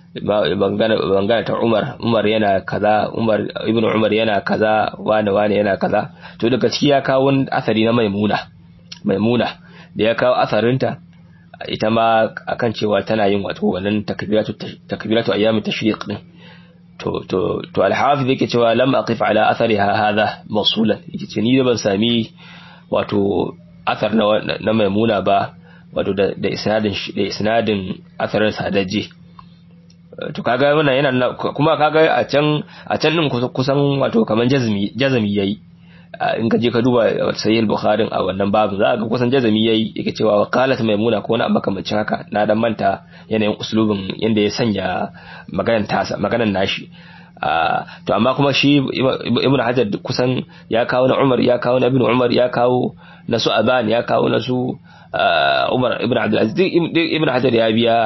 bangana ta Umar Umar yana kaza Umar ibn Umar yana kaza wani wani yana kaza to daga ciki ya kawo asari na Maimuna Maimuna da ya kawo asarinta ita ma akan cewa tana yin wato wannan takbiratu takbiratu ayyamit tashriq din to to to al-hafiz yake cewa lam aqif ala athariha hadha mawsulan yace ni da ban sami wato athar na maimuna ba wato da isnadin da isnadin atharin sadaji to kaga wannan yana kuma kaga a can a can din kusan wato kaman jazmi jazmi yayi in ka je ka duba sahih al-bukhari a wannan babu za ga kusan jazmi yayi yake cewa qalat maimuna ko wani makamancin haka na dan manta yanayin uslubin yanda ya sanya maganar tasa maganar nashi to amma kuma shi ibnu hajar kusan ya kawo na umar ya kawo na ibnu umar ya kawo na su aban ya kawo na su umar ibnu abdul aziz ibnu hajar ya biya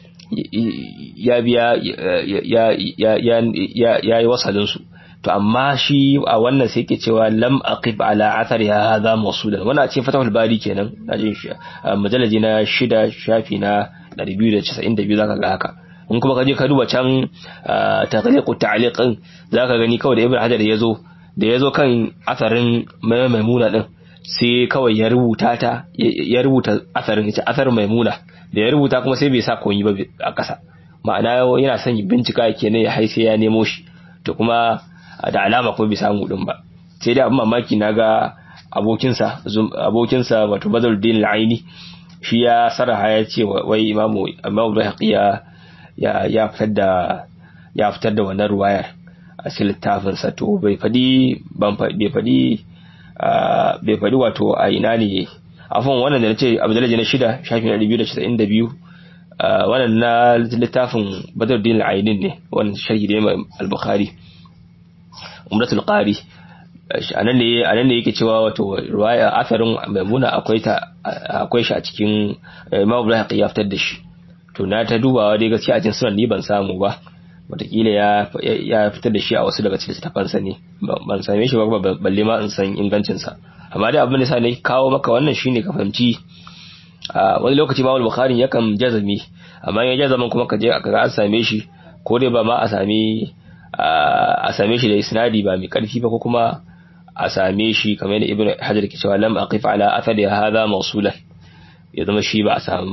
ya biya ya ya ya ya yi wasalin su to amma shi a wannan sai yake cewa lam aqib ala athari hadha mawsulan wannan ce fatahul bari kenan na jin shi mujalladi na shida shafi na 292 zaka ga haka in kuma ka je ka duba can taghliqu ta'liqin zaka gani kawai da ibnu hajar yazo da yazo kan asarin maimuna din sai kawai ya rubuta ta ya rubuta asarin yace asarin maimuna da ya rubuta kuma sai bai sa koyi ba a ƙasa ma'ana yana son bincika kenan ya haise ya nemo shi to kuma da alama ko bai samu din ba sai dai abin mamaki naga abokinsa abokinsa wato Badruddin al-Aini shi ya saraha ya ce wai imamu imamu Bayhaqi ya ya fitar da ya fitar da wannan ruwayar a cikin littafin sa to bai fadi ban bai fadi bai fadi wato a ina ne afon wannan da nace Abdullahi na shida shafi na 292 wannan na littafin Badruddin al-Aini ne wannan sharhi da al-Bukhari Umratul Qari anan ne anan ne yake cewa wato ruwaya asarin maimuna akwai ta akwai shi a cikin Imam Ibrahim ya fitar da shi to na ta dubawa dai gaskiya a cikin sunan ni ban samu ba wataƙila ya ya fitar da shi a wasu daga cikin littafansa ne ban same shi ba balle ma in san ingancinsa amma dai abin da sa ne kawo maka wannan shine ka fahimci wani lokaci ma bukhari yakan jazami amma ya jazaman kuma ka je ka ga an same shi ko dai ba ma a same a same shi da isnadi ba mai karfi ba ko kuma a same shi kamar yadda ibnu hajar ke cewa lam aqif ala athari hadha mawsulan ya zama shi ba a samu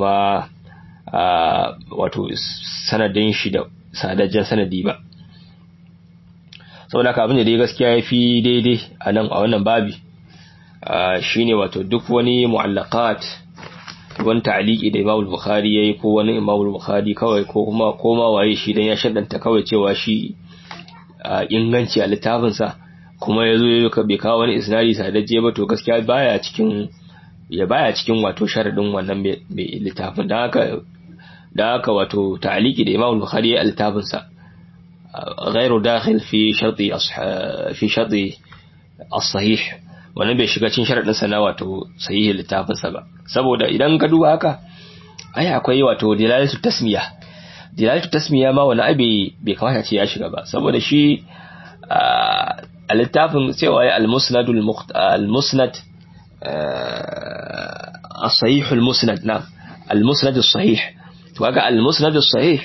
wato sanadin shi da sadajjen sanadi ba saboda haka abin da dai gaskiya ya fi daidai a nan a wannan babi shine wato duk wani mu'allaqat wani ta'aliki da Imam Bukhari yayi ko wani Imam Bukhari kawai ko kuma koma waye shi dan ya shaddanta kawai cewa shi inganci a littafin sa kuma yazo yayi ka bai kawo wani isnadi sadajje ba to gaskiya baya cikin ya baya cikin wato sharadin wannan mai littafin dan haka dan haka wato ta'aliki da Imam Bukhari yayi a littafin sa غير داخل في شرط في شرط الصحيح wannan bai shiga cikin sharadin sa na wato sahihi littafin sa ba saboda idan ka duba haka ai akwai wato dilalatu tasmiya dilalatu tasmiya ma wani abi bai kamata ce ya shiga ba saboda shi a littafin cewa ya al-musnad al-musnad as-sahih al-musnad na al-musnad as-sahih to kaga al-musnad as-sahih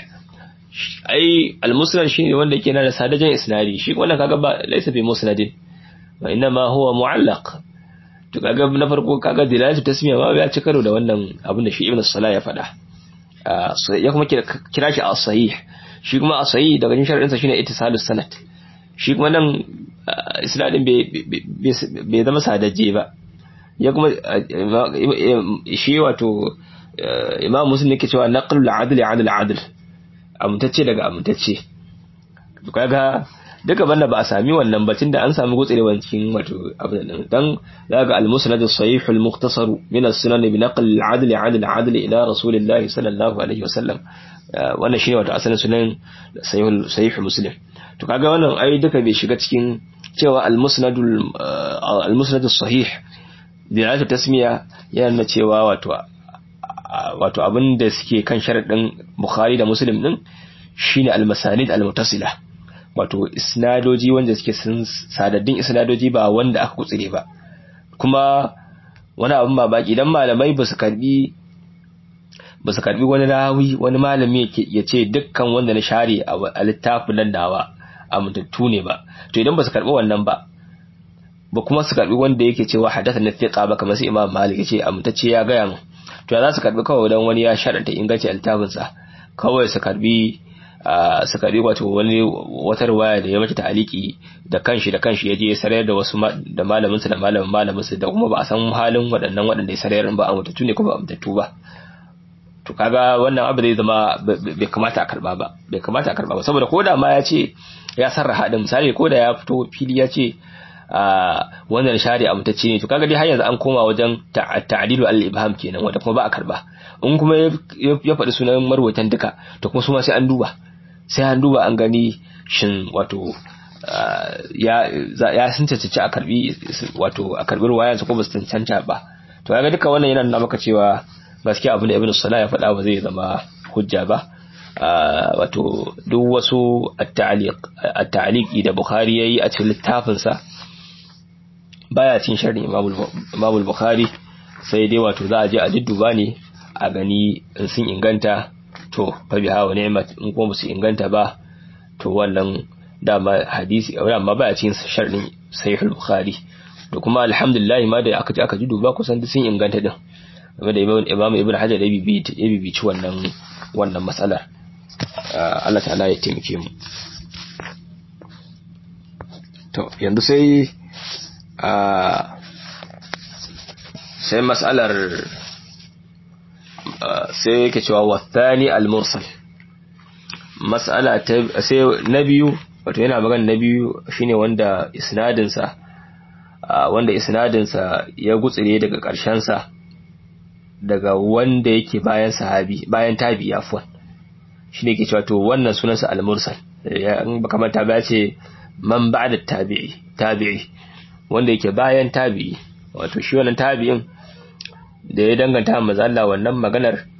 ai al-musnad shine wanda yake na da sadajan isnadi shi wannan kaga ba laysa bi musnadin wa inma huwa mu'allaq to kaga na farko kaga dilalatu tasmiya ma ya ci karo da wannan abin da shi ibn salah ya faɗa ya kuma kira shi as-sahih shi kuma as-sahih daga cikin sharadin sa shine ittisalus sanad shi kuma nan isnadin bai zama sadaje ba ya kuma shi wato imam muslim yake cewa naqlul adl adl adl amintacce daga amintacce kaga duka banda ba a sami wannan batun da an sami gutsurewan cikin wato abin nan dan daga al-musnad as-sahih al-mukhtasar min as-sunan bi naql al-adl 'adl 'adl ila rasulillahi sallallahu alaihi wasallam wannan shine wato asalin sunan sahih sahih muslim to kaga wannan ai duka bai shiga cikin cewa al-musnad al-musnad as-sahih dilatu tasmiya yana cewa wato wato abin da suke kan sharadin bukhari da muslim din shine al-masanid al-muttasila wato isnadoji wanda suke sun sadaddin isnadoji ba wanda aka kutsire ba kuma wani abin babaki idan malamai ba su karbi ba su karbi wani rawi wani malami ya ce dukkan wanda na share a littafin nan dawa amintattu ne ba to idan ba su karbi wannan ba ba kuma su karbi wanda yake cewa hadatha na thiqa ba kamar sai imam malik ya ce amintacce ya gaya mu to ya za su karbi kawai dan wani ya sharanta inganci littafinsa kawai su karbi su karbi wato wani wata riwaya da ya mace ta'aliki da kanshi da kanshi ya je ya sarayar da wasu da malaminsa da malamin malaminsa da kuma ba a san halin waɗannan waɗanda ya sarayar ba a mutattu ne ko ba a mutattu ba to kaga wannan abu zai zama bai kamata a karba ba bai kamata a karba ba saboda koda ma ya ce ya sarraha din misali koda ya fito fili ya ce wannan shari a mutacce ne to kaga dai har yanzu an koma wajen ta'dilu al-ibham kenan wanda kuma ba a karba in kuma ya faɗi sunan marwatan duka to kuma su ma sai an duba sai an duba an gani shin wato ya ya sun cancanci a karbi wato a karbi ruwayan su ko ba su cancanta ba to kaga duka wannan yana nuna maka cewa gaskiya abin da ibnu salah ya faɗa ba zai zama hujja ba wato duk wasu at-ta'liqi da bukhari yayi a cikin littafinsa baya cin sharri Imam Bukhari sai dai wato za a je a dudduba ne a gani in sun inganta to fa biha wa ni'mat in kuma su inganta ba to wannan dama hadisi amma baya cin sharrin Sahih Bukhari to kuma alhamdulillah ma da aka aka duba kusan duk sun inganta din game da Imam Ibn Hajar da bibi ya bibici wannan wannan matsalar Allah ta'ala ya taimake mu to yanzu sai sai mas'alar sai yake cewa wathani al-mursal mas'ala ta sai na biyu wato yana magana na biyu shine wanda isnadin sa wanda isnadin sa ya gutsire daga ƙarshen sa daga wanda yake bayan sahabi bayan tabi afwan shine yake cewa to wannan sunansa al-mursal ya baka manta ba ce man ba'da tabi'i tabi'i wanda yake bayan tabi'i wato shi wannan tabi'in da ya danganta manzo Allah wannan maganar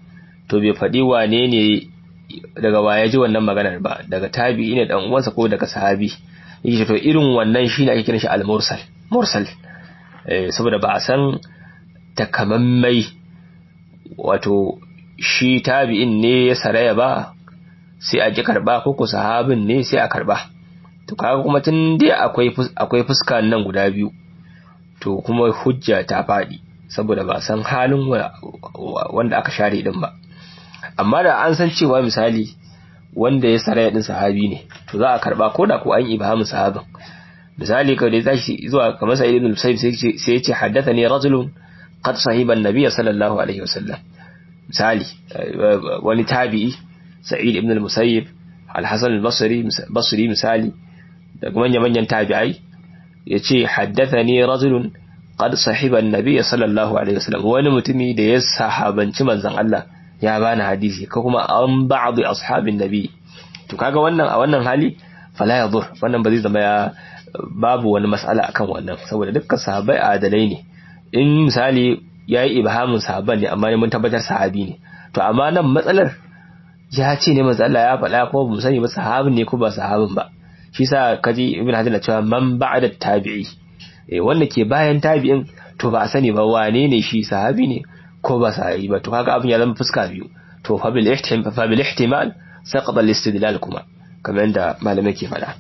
to bai faɗi wane ne daga waye ji wannan maganar ba daga tabi'i ne dan uwansa ko daga sahabi yake to irin wannan shine ake kiran shi al-mursal mursal eh saboda ba a san takamammai wato shi tabi'in ne ya saraya ba sai a ji karba ko ko sahabin ne sai a karba to kaga kuma tun dai akwai akwai fuska nan guda biyu to kuma hujja ta faɗi saboda ba san halin wanda aka share din ba amma da an san cewa misali wanda ya saraya din sahabi ne to za a karba ko da ko an ibhamu sahabin misali kawai da tashi zuwa kamar sa'id ibn musayyib sai ya ce haddathani rajulun qad sahiba an-nabiy sallallahu alaihi wasallam misali wani tabi'i sa'id ibn al-musayyib al-hasan al-basri basri misali daga manyan manyan tabi'ai yace haddathani rajulun qad sahiba an-nabiy sallallahu alaihi wasallam wani mutumi da ya sahabanci manzon Allah ya bani hadisi ko kuma an ba'd ashabin nabi to kaga wannan a wannan hali fala yadur wannan ba zai zama ya babu wani mas'ala akan wannan saboda dukkan sahabbai adalai ne in misali yayi ibhamin sahabban ne amma mun tabbatar sahabi ne to amma nan matsalar ya ce ne manzo Allah ya faɗa ko ba mu sani ba sahabin ne ko ba sahabin ba shi sa kaji ibn hajar na cewa man ba'da tabi'i eh wanda ke bayan tabi'in to ba a sani ba wane ne shi sahabi ne ko ba sahabi ba to kaga abin ya zama fuska biyu to fa bil ihtimal fa bil ihtimal saqata al istidlal kuma kamar yadda malamai ke faɗa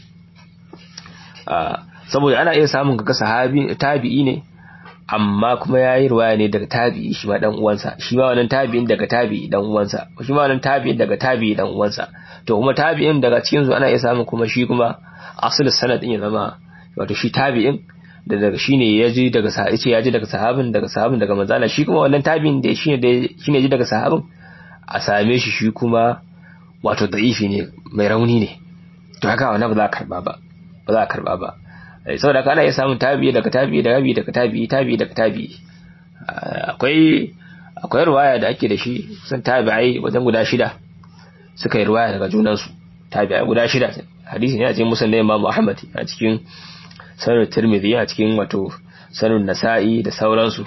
saboda ana iya samun kaga sahabi tabi'i ne amma kuma yayi ruwaya ne daga tabi'i shi ma dan uwansa shi ma wannan tabi'in daga tabi'i dan uwansa shi ma wannan tabi'in daga tabi'i dan uwansa to kuma tabi'in daga cikin su ana iya samun kuma shi kuma asalin sanadin ya zama wato shi tabi'in da daga shine ya ji daga sahabi ce ya ji daga sahabin daga sahabin daga manzala shi kuma wannan tabi'in da shine da shine ji daga sahabin a same shi shi kuma wato da'ifi ne mai rauni ne to haka wannan ba za a karba ba ba za a karba ba saboda kana iya samun tabi'i daga tabi'i daga tabi'i daga tabi'i tabi'i daga tabi'i akwai akwai ruwaya da ake da shi sun tabi'ai wajen guda shida suka yi ruwaya daga junansu tabi'ai guda shida hadisi ne a cikin musan Imam Ahmad a cikin sanar Tirmidhi a cikin wato sanar Nasa'i da sauransu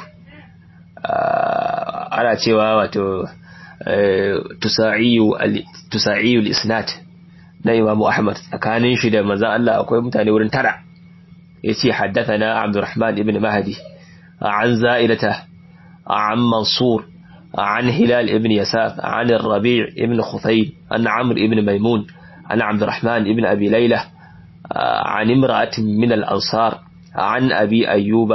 ana cewa wato tusa'iyu tusa'iyu al-isnad na Imam Ahmad tsakanin shi da manzon Allah akwai mutane wurin tara yace haddathana Abdurrahman ibn Mahdi an Za'ilata an Mansur عن هلال ابن يساف عن الربيع ابن خثيب عن عمرو ابن ميمون عن عبد الرحمن ابن أبي ليلى عن امرأة من الأنصار عن أبي أيوب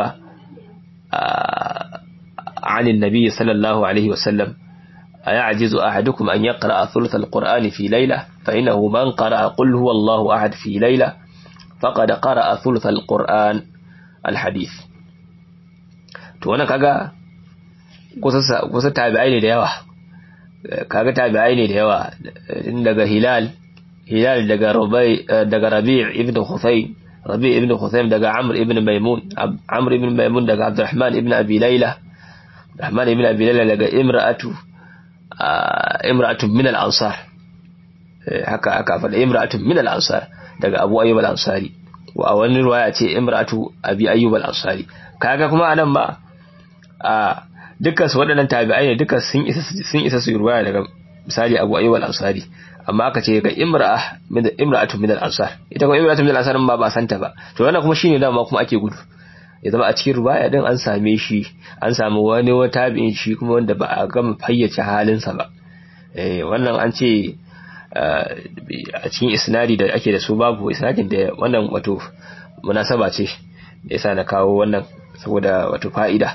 عن النبي صلى الله عليه وسلم أيعجز أحدكم أن يقرأ ثلث القرآن في ليلة فإنه من قرأ قل هو الله أحد في ليلة فقد قرأ ثلث القرآن الحديث توانا كاغا kusa tabi'ai ne da yawa kaga tabi'ai ne da yawa daga hilal hilal daga rabi daga rabi' ibn khusay rabi' ibn khusay daga amr ibn maimun amr ibn maimun daga abdurrahman ibn abi layla abdurrahman ibn abi layla daga imra'atu imra'atu min al-ansar haka aka faɗa imra'atu min al-ansar daga abu ayyub al-ansari wa a wani riwaya ce imra'atu abi ayyub al-ansari kaga kuma anan ba a dukkan su waɗannan tabi'ai ne dukkan sun isa sun isa su ruwaya daga misali Abu Ayyub al-Ansari amma aka ce ga imra'a min imra'atu min al-ansar ita kuma imra'atu min al-ansar ba ba santa ba to wannan kuma shine dama kuma ake gudu ya zama a cikin ruwaya din an same shi an samu wani wata tabi'in shi kuma wanda ba a gama fayyace halinsa ba eh wannan an ce a cikin isnadi da ake da su babu isnadin da wannan wato munasaba ce da yasa na kawo wannan saboda wato fa'ida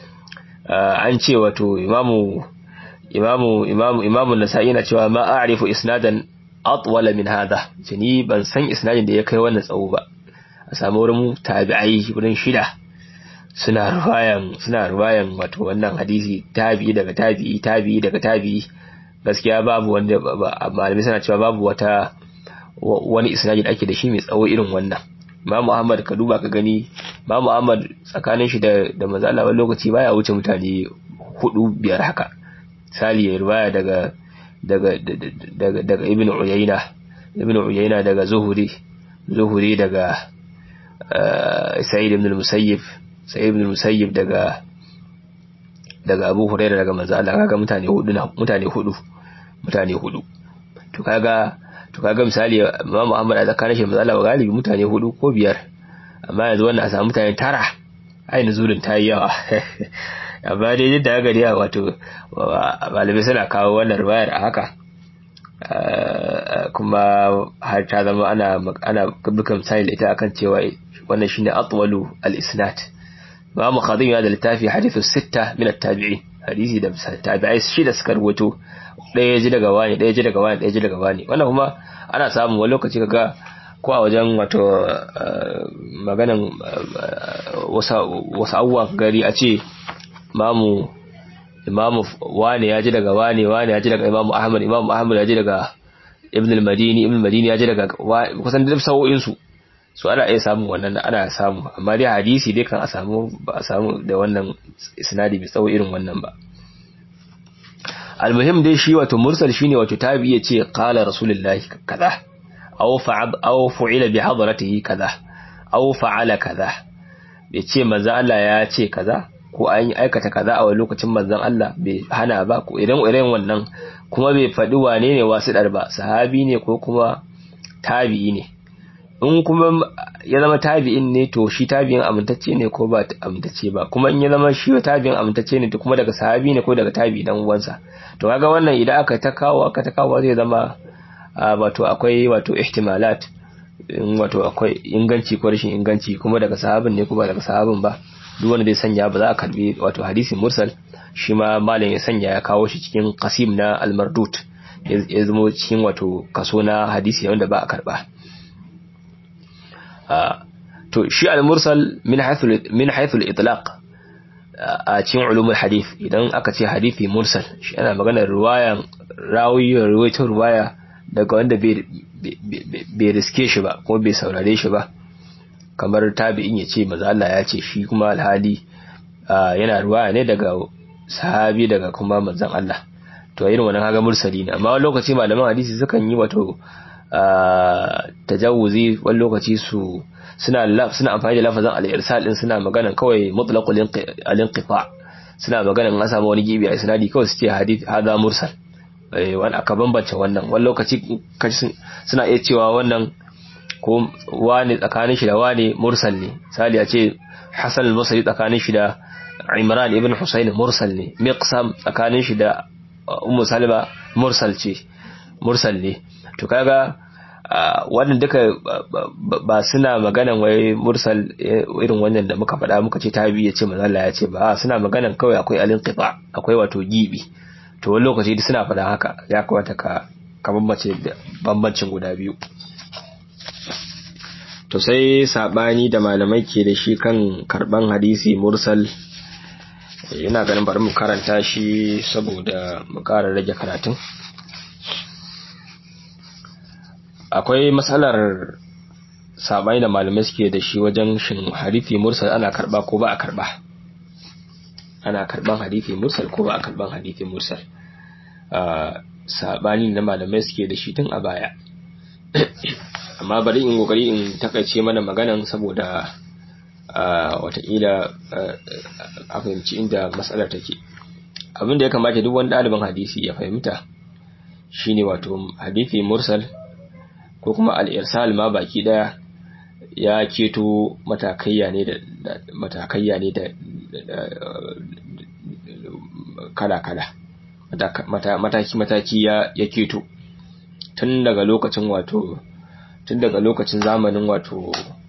an ce wato imamu imamu imamu imamu nasa'i yana cewa ma a'rifu isnadan atwala min hadha ni ban san isnadin da ya kai wannan tsawo ba a samu wurin tabi'ai wurin shida suna ruwayan suna ruwayan wato wannan hadisi tabi'i daga tabi'i tabi'i daga tabi'i gaskiya babu wanda malami suna cewa babu wata wani isnadi da ake da shi mai tsawo irin wannan Imam Ahmad ka duba ka gani Imam Ahmad tsakanin shi da da manzo Allah wani lokaci baya wuce mutane hudu biyar haka sali ya riwaya daga daga daga daga Ibn Uyayna Ibn Uyayna daga Zuhuri Zuhuri daga Sa'id ibn al-Musayyib Sa'id ibn al-Musayyib daga daga Abu Hurairah daga manzo Allah kaga mutane hudu na mutane hudu mutane hudu to kaga to kaga misali Imam Muhammad a tsakanin shi manzo Allah galibi mutane hudu ko biyar amma yanzu wannan a samu mutane tara ai nuzurin ta yi yawa amma dai yadda aka gari wato malamai suna kawo wannan riwayar a haka kuma har ta zama ana ana bukan misali ita akan cewa wannan shine atwalu al-isnad Imam Khadim ya da littafi hadithu sitta min at-tabi'in hadisi da tabi'ai shida suka rubuto ɗaya ji daga wani ɗaya ji daga wani ɗaya ji daga wani wannan kuma ana samun wani lokaci kaga ko a wajen wato maganan wasu abubuwa gari a ce imamu imamu wane ya ji daga wane wane ya ji daga imamu ahmad imamu ahmad ya ji daga ibn al-madini ibn al-madini ya ji daga kusan da sa'o'in su su ana iya samun wannan ana samu amma dai hadisi dai kan a samu ba a samu da wannan isnadi mai tsawo irin wannan ba almuhim dai shi wato mursal shine wato tabi ya ce qala rasulullahi kaza aw fa'al aw fu'ila bi hadratihi kaza aw fa'ala kaza bai ce manzo Allah ya ce kaza ko an aikata kaza a wani lokacin manzon Allah bai hana ba ko idan irin wannan kuma bai faɗi wane ne wasiɗar ba sahabi ne ko kuma tabi'i ne in kuma ya zama tabi'in ne to shi tabi'in amintacce ne ko ba amintacce ba kuma in ya zama shi tabi'in amintacce ne to kuma daga sahabi ne ko daga tabi'i dan uwansa to kaga wannan idan aka ta kawo aka ta kawo zai zama wato akwai wato ihtimalat wato akwai inganci ko rashin inganci kuma daga sahabin ne ko ba daga sahabin ba duk wanda zai sanya ba za a karbi wato hadisin mursal shi ma malam ya sanya ya kawo shi cikin qasim na al-mardut ya zama cikin wato kaso na hadisi wanda ba a karba to shi al-mursal min haythu min haythu al-itlaq a cikin ulumul hadith idan aka ce hadisi mursal shi ana magana riwayan rawi riwayatar riwaya daga wanda bai riske shi ba kuma bai saurare shi ba kamar tabi'in ya ce maza Allah ya ce shi kuma alhali yana ruwaya ne daga sahabi daga kuma manzon Allah to irin wannan kaga mursali ne amma wani lokaci malaman hadisi sukan yi wato tajawuzi wani lokaci su suna suna amfani da lafazin al-irsal din suna magana kawai mutlaqul al-inqita suna magana an samu wani gibi a isnadi kawai su ce hadith hada mursal wani aka bambance wannan wani lokaci suna iya cewa wannan ko wani tsakanin shi da wani mursal ne sali a ce Hassan al-Basri tsakanin shi da Imran ibn Husayn mursal ne Miqsam tsakanin shi da Ummu Salma mursal ce mursal ne to kaga wannan duka ba suna maganan wai mursal irin wannan da muka faɗa muka ce tabi ya ce manzo ya ce ba suna maganan kawai akwai alinqita akwai wato gibi to wani lokaci suna faɗa haka ya kamata ka ka bambance bambancin guda biyu to sai sabani da malamai ke da shi kan karban hadisi mursal ina ganin bari mu karanta shi saboda mu ƙara rage karatun akwai matsalar sabani da malamai suke da shi wajen shin hadisi mursal ana karba ko ba a karba ana karban hadisi mursal ko ba a karban hadisi mursal sabani da malamai suke da shi tun a baya amma bari in kokari in takaice mana maganan saboda watakila a fahimci inda matsalar take abin da ya kamata duk wani ɗaliban hadisi ya fahimta shine wato hadisi mursal ko kuma al'irsal ma baki daya ya keto matakayya ne da matakayya ne da kala-kala mataki-mataki ya keto tun daga lokacin wato tun daga lokacin zamanin wato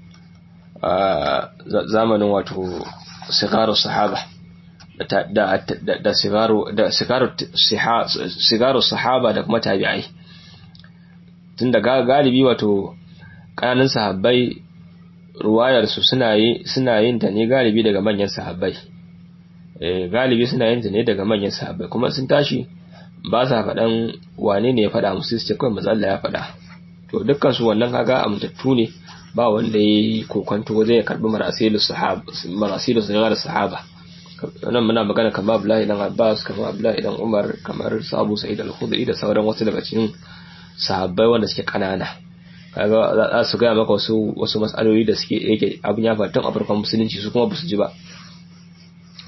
zamanin wato sigaru sahaba da da sigaru da sigaru sahaba da kuma tabi'ai tun da galibi wato ƙananan sahabbai ruwayarsu suna yin ta ne galibi daga manyan sahabbai galibi suna yin ta ne daga manyan sahabbai kuma sun tashi ba sa faɗan wane ne ya faɗa musu su ce kawai mazalla ya faɗa to dukkan su wannan kaga amintattu ne ba wanda ya yi kokonto zai karɓi marasilu sahaba marasilu sahaba wannan muna magana kamar Abdullahi dan Abbas kamar Abdullahi dan Umar kamar Sabu Sa'id al-Khudri da sauran wasu daga cikin sahabbai wanda suke kanana kaga za su gaya maka wasu wasu matsaloli da suke yake abin ya faru tun a farkon musulunci su kuma basu ji ba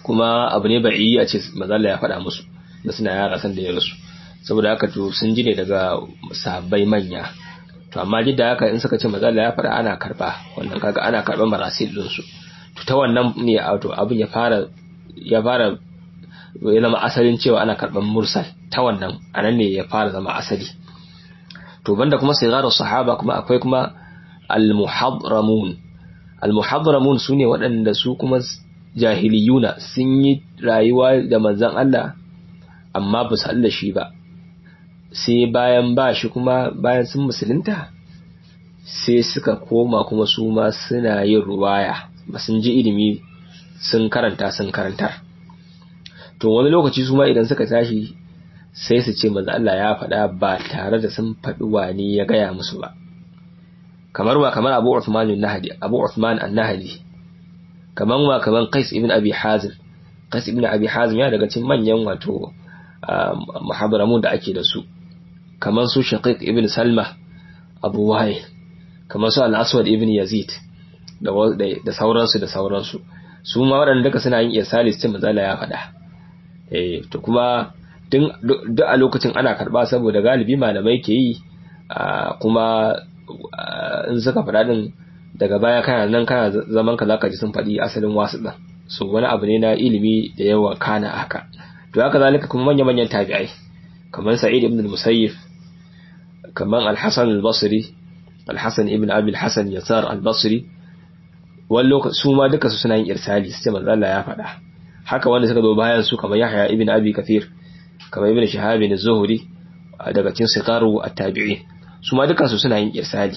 kuma abu ne ba'i a ce mazalla ya faɗa musu da suna yara san da ya rasu saboda haka to sun ji ne daga sahabbai manya to amma duk da haka in suka ce mazalla ya faɗa ana karba wannan kaga ana karban marasil din su to ta wannan ne to abin ya fara ya fara ya zama asalin cewa ana karban mursal ta wannan anan ne ya fara zama asali to banda kuma sigarar sahaba kuma akwai kuma al-muhadramun al-muhadramun sune waɗanda su kuma jahiliyuna sun yi rayuwa da manzon Allah amma ba su da shi ba sai bayan ba shi kuma bayan sun musulunta sai suka koma kuma su ma suna yin ruwaya ba sun ji ilimi sun karanta sun karantar to wani lokaci su ma idan suka tashi sai su ce manzo Allah ya faɗa ba tare da sun faɗi wani ya gaya musu ba kamar wa kamar Abu Uthman an-Nahdi Abu Uthman an-Nahdi kamar wa kamar Qais ibn Abi Hazim Qais ibn Abi Hazim ya daga cikin manyan wato muhabbaramun da ake da su kamar su Shaqiq ibn Salma Abu Wa'il kamar su Al-Aswad ibn Yazid da da sauransu da sauransu su ma waɗanda duka suna yin irsali su ce manzo Allah ya faɗa eh to kuma duk a lokacin ana karba saboda galibi malamai ke yi kuma in suka faɗa din daga baya kana nan kana zaman ka zaka ji sun faɗi asalin wasu ɗin so wani abu ne na ilimi da yawa kana haka to haka zalika kuma manya manyan tabi'ai kamar sa'id ibn al-musayyib kamar al-hasan al-basri al-hasan ibn abi al-hasan yasar al-basri wani lokaci su ma duka su suna yin irsali su ce manzo Allah ya faɗa haka wanda suka zo bayan su kamar Yahya ibn Abi Kathir kamar Ibn Shihab ibn Zuhri daga cikin siqaru at-tabi'in su ma dukansu suna yin irsali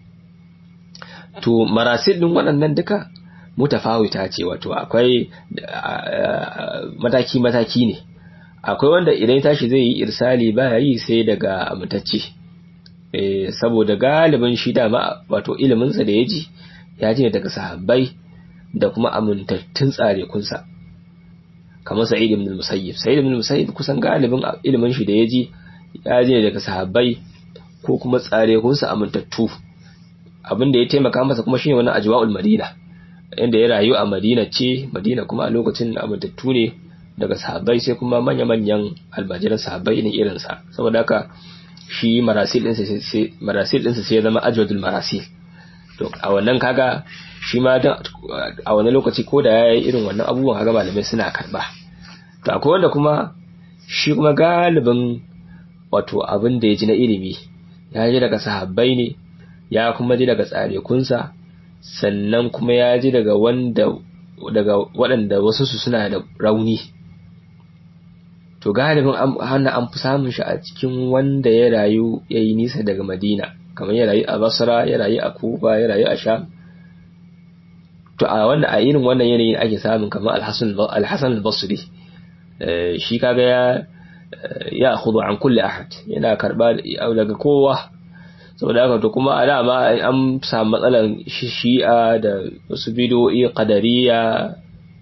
to marasil din waɗannan duka mutafawita ce wato akwai mataki mataki ne akwai wanda idan ya tashi zai yi irsali baya yi sai daga amintacce eh saboda galibin shi dama wato iliminsa da ya ji ya ji daga sahabbai da kuma amintattun tsare kunsa kamar sa'id ibn al-musayyib sa'id ibn al-musayyib kusan galibin ilimin shi da yaji ya je daga sahabbai ko kuma tsare kunsa amintattu abin da ya taimaka masa kuma shine wannan ajwa'ul madina inda ya rayu a madina ce madina kuma a lokacin amintattu ne daga sahabbai sai kuma manya manyan albajiran sahabbai ne irin sa saboda haka shi marasil din sai marasil din sai ya zama ajwadul marasil to a wannan kaga shi ma a wani lokaci ko da ya yi irin wannan abubuwan kaga malamai suna karba to akwai wanda kuma shi kuma galibin wato abin da ya ji na ilimi ya ji daga sahabbai ne ya kuma ji daga tsarekunsa sannan kuma ya ji daga wanda daga waɗanda wasu su suna da rauni to galibin hana an fi samun shi a cikin wanda ya rayu ya yi nisa daga madina kamar ya rayu a basra ya rayu a kufa ya rayu a sham to a wannan a irin wannan yanayin ake samun kamar alhassan al-basri shi kaga ya ya khudu an kulli ahad yana karba daga kowa saboda haka to kuma a dama an samu matsalan shi'a da wasu bidoyi qadariya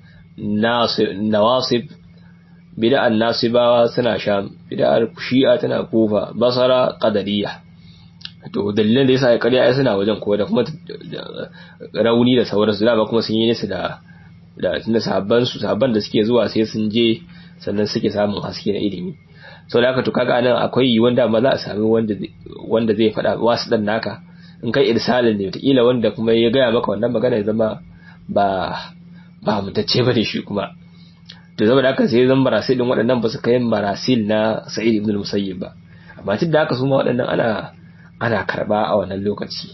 nawasib bid'an nasibawa suna sham bid'ar shi'a tana kufa basara qadariya to dalilan da yasa ya karya ai suna wajen ko da kuma rauni da sauransu da ba kuma sun yi nisa da da tunda sahabban su sahabban da suke zuwa sai sun je sannan suke samun haske na ilimi sau da haka to kaga anan akwai wanda ma za a sami wanda wanda zai faɗa wasu dan naka in kai irsalin ne wataƙila wanda kuma ya gaya maka wannan magana ya zama ba ba mutacce ba ne shi kuma to zama da haka sai zan marasil din waɗannan ba su kai marasil na sa'id ibn musayyib ba amma tun da haka su ma waɗannan ana ana karba a wannan lokaci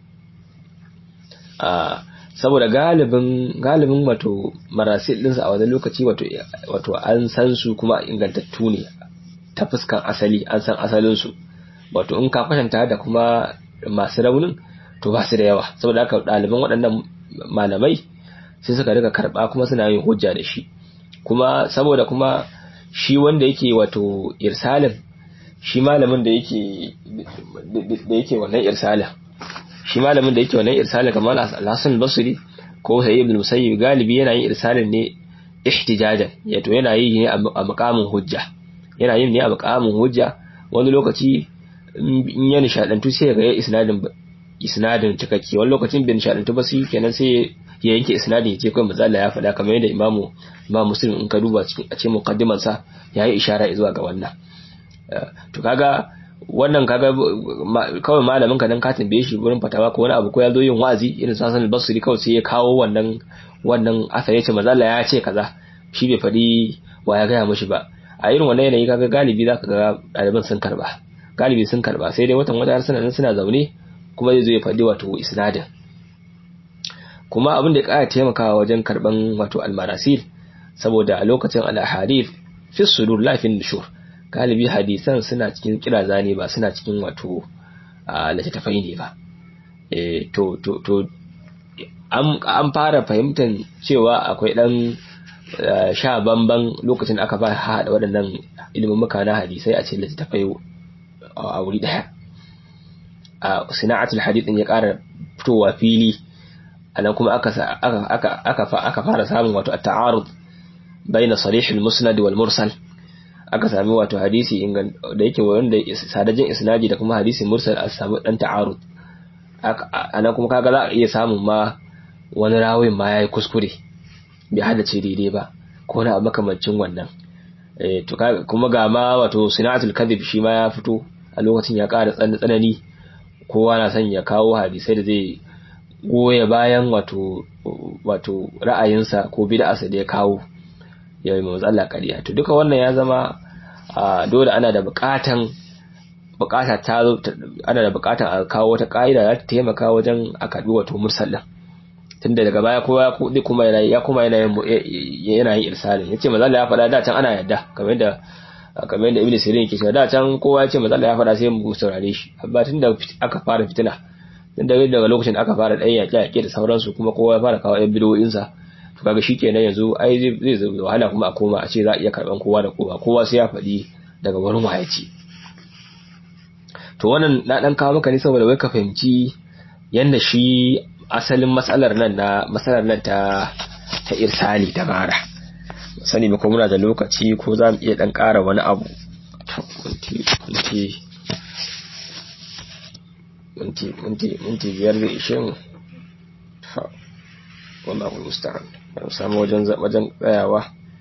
saboda galibin galibin wato marasil ɗinsu a wannan lokaci wato wato an san su kuma ingantattu ne ta fuskan asali an san asalinsu wato in ka kwatanta da kuma masu raunin to ba su da yawa saboda haka ɗaliban waɗannan malamai sai suka rika karɓa kuma suna yin hujja da shi kuma saboda kuma shi wanda yake wato irsalin shi malamin da yake da yake wannan irsalin shi malamin da yake wannan irsalin kamar al-Hasan al-Basri ko Sayyid ibn Musayyib galibi yana yin irsalin ne ihtijajan yato yana yi ne a makamin hujja yana yin ne a makamin hujja wani lokaci in ya nishadantu sai ga ya isnadin isnadin cikakke wani lokacin bin shaɗantu ba su kenan sai ya yanke isnadin ya ce kawai manzo Allah ya faɗa kamar yadda imamu imam muslim in ka duba cikin a cikin muqaddiman sa yayi ishara zuwa ga wannan to kaga wannan kaga kawai malamin ka dan ka tambaye shi gurin fatawa ko wani abu ko ya zo yin wa'azi irin sasan al-basri kawai sai ya kawo wannan wannan asa yace manzo Allah ya ce kaza shi bai faɗi wa ya gaya mishi ba a irin wannan yanayi kaga galibi zaka ga ɗaliban sun karba galibi sun karba sai dai watan wata har suna suna zaune kuma zai zo ya faɗi wato isnadin kuma abin da ya ƙara taimakawa wajen karban wato almarasil saboda a lokacin al-ahadith fi sudur la fi nushur galibi hadisan suna cikin kiraza ne ba suna cikin wato littattafai ne ba eh to to to an fara fahimtar cewa akwai dan sha bamban lokacin aka fara haɗa waɗannan ilimin muka na hadisai a cikin littattafai a wuri ɗaya a sina'atul hadith din ya ƙara fitowa fili anan kuma aka aka aka aka fara samun wato at-ta'arud baina sarih al-musnad wal mursal aka sami wato hadisi ingan da yake wanda sadajin isnadi da kuma hadisi mursal a samu dan ta'arud anan kuma kaga za a iya samun ma wani rawin ma yayi kuskure bai haddace daidai ba ko na makamancin wannan eh to kuma ga ma wato sinatul kadhib shi ma ya fito a lokacin ya ƙara tsanani kowa na son ya kawo hadisai da zai goya bayan wato wato ra'ayinsa ko bid'arsa da ya kawo ya yi matsala ƙarya to duka wannan ya zama dole ana da buƙatan buƙata ta ana da buƙatan a kawo wata ƙa'ida za ta taimaka wajen a karɓi wato mursallin tunda daga baya kowa ya kuma yana ya kuma yana yana yin irsalin yace manzo Allah ya faɗa da can ana yadda kamar yadda kamar yadda Ibn Sirin yake cewa da can kowa yace manzo Allah ya faɗa sai mu saurare shi amma tunda aka fara fitina tunda daga lokacin da aka fara ɗan yaƙe yaƙe da sauransu kuma kowa ya fara kawo ƴan bidiyoyin sa to kaga shikenan yanzu ai zai zai wahala kuma a koma a ce za a iya karban kowa da kowa kowa sai ya faɗi daga wurin wayaci to wannan na dan kawo maka ne saboda wai ka fahimci yanda shi asalin matsalar nan na matsalar nan ta ta irsali da bara sani ba ko muna da lokaci ko za mu iya dan ƙara wani abu minti minti minti minti biyar da ishe mu wallahu musta'an ban samu wajen wajen tsayawa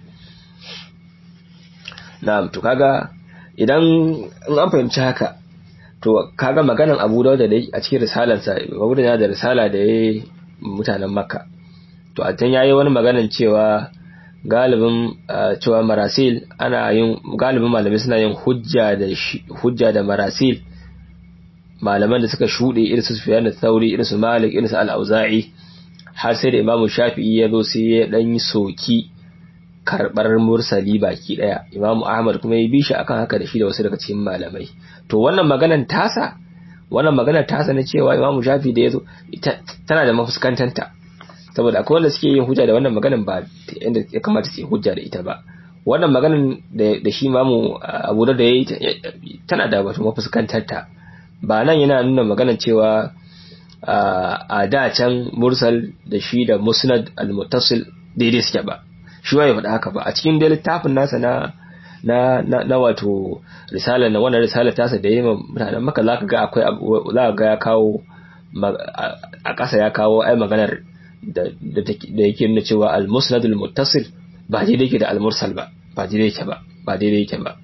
na'am to kaga idan in an fahimci haka to kaga maganan Abu Dawud da a cikin risalarsa Abu Dawud da risala da yayi mutanen Makka to a can yayi wani maganan cewa galibin cewa marasil ana yin galibin malamai suna yin hujja da hujja da marasil malaman da suka shude irin su Sufyan al-Thawri irin su Malik irin su Al-Auza'i har sai da Imam Shafi'i ya zo sai ya dan yi soki karbar mursali baki daya Imam Ahmad kuma ya bi shi akan haka da shi da wasu daga cikin malamai to wannan maganan tasa wannan maganar tasa na cewa Imam Shafi da yazo tana da mafuskantanta saboda akwai wanda suke yin hujja da wannan maganan ba inda ya kamata su yi hujja da ita ba wannan maganan da shi Imam Abu da yayi tana da wato mafuskantanta ba nan yana nuna maganan cewa a da can mursal da shi da musnad al-muttasil daidai suke ba shi ya faɗa haka ba a cikin dai littafin nasa na na na, na wato risala na wannan risala tasa da yayin mutanen maka zaka ga akwai zaka ga ya kawo a ƙasa ya kawo ai maganar da da yake nuna cewa al-musnad al-muttasil ba daidai yake da al-mursal ba ba daidai yake ba ba daidai yake ba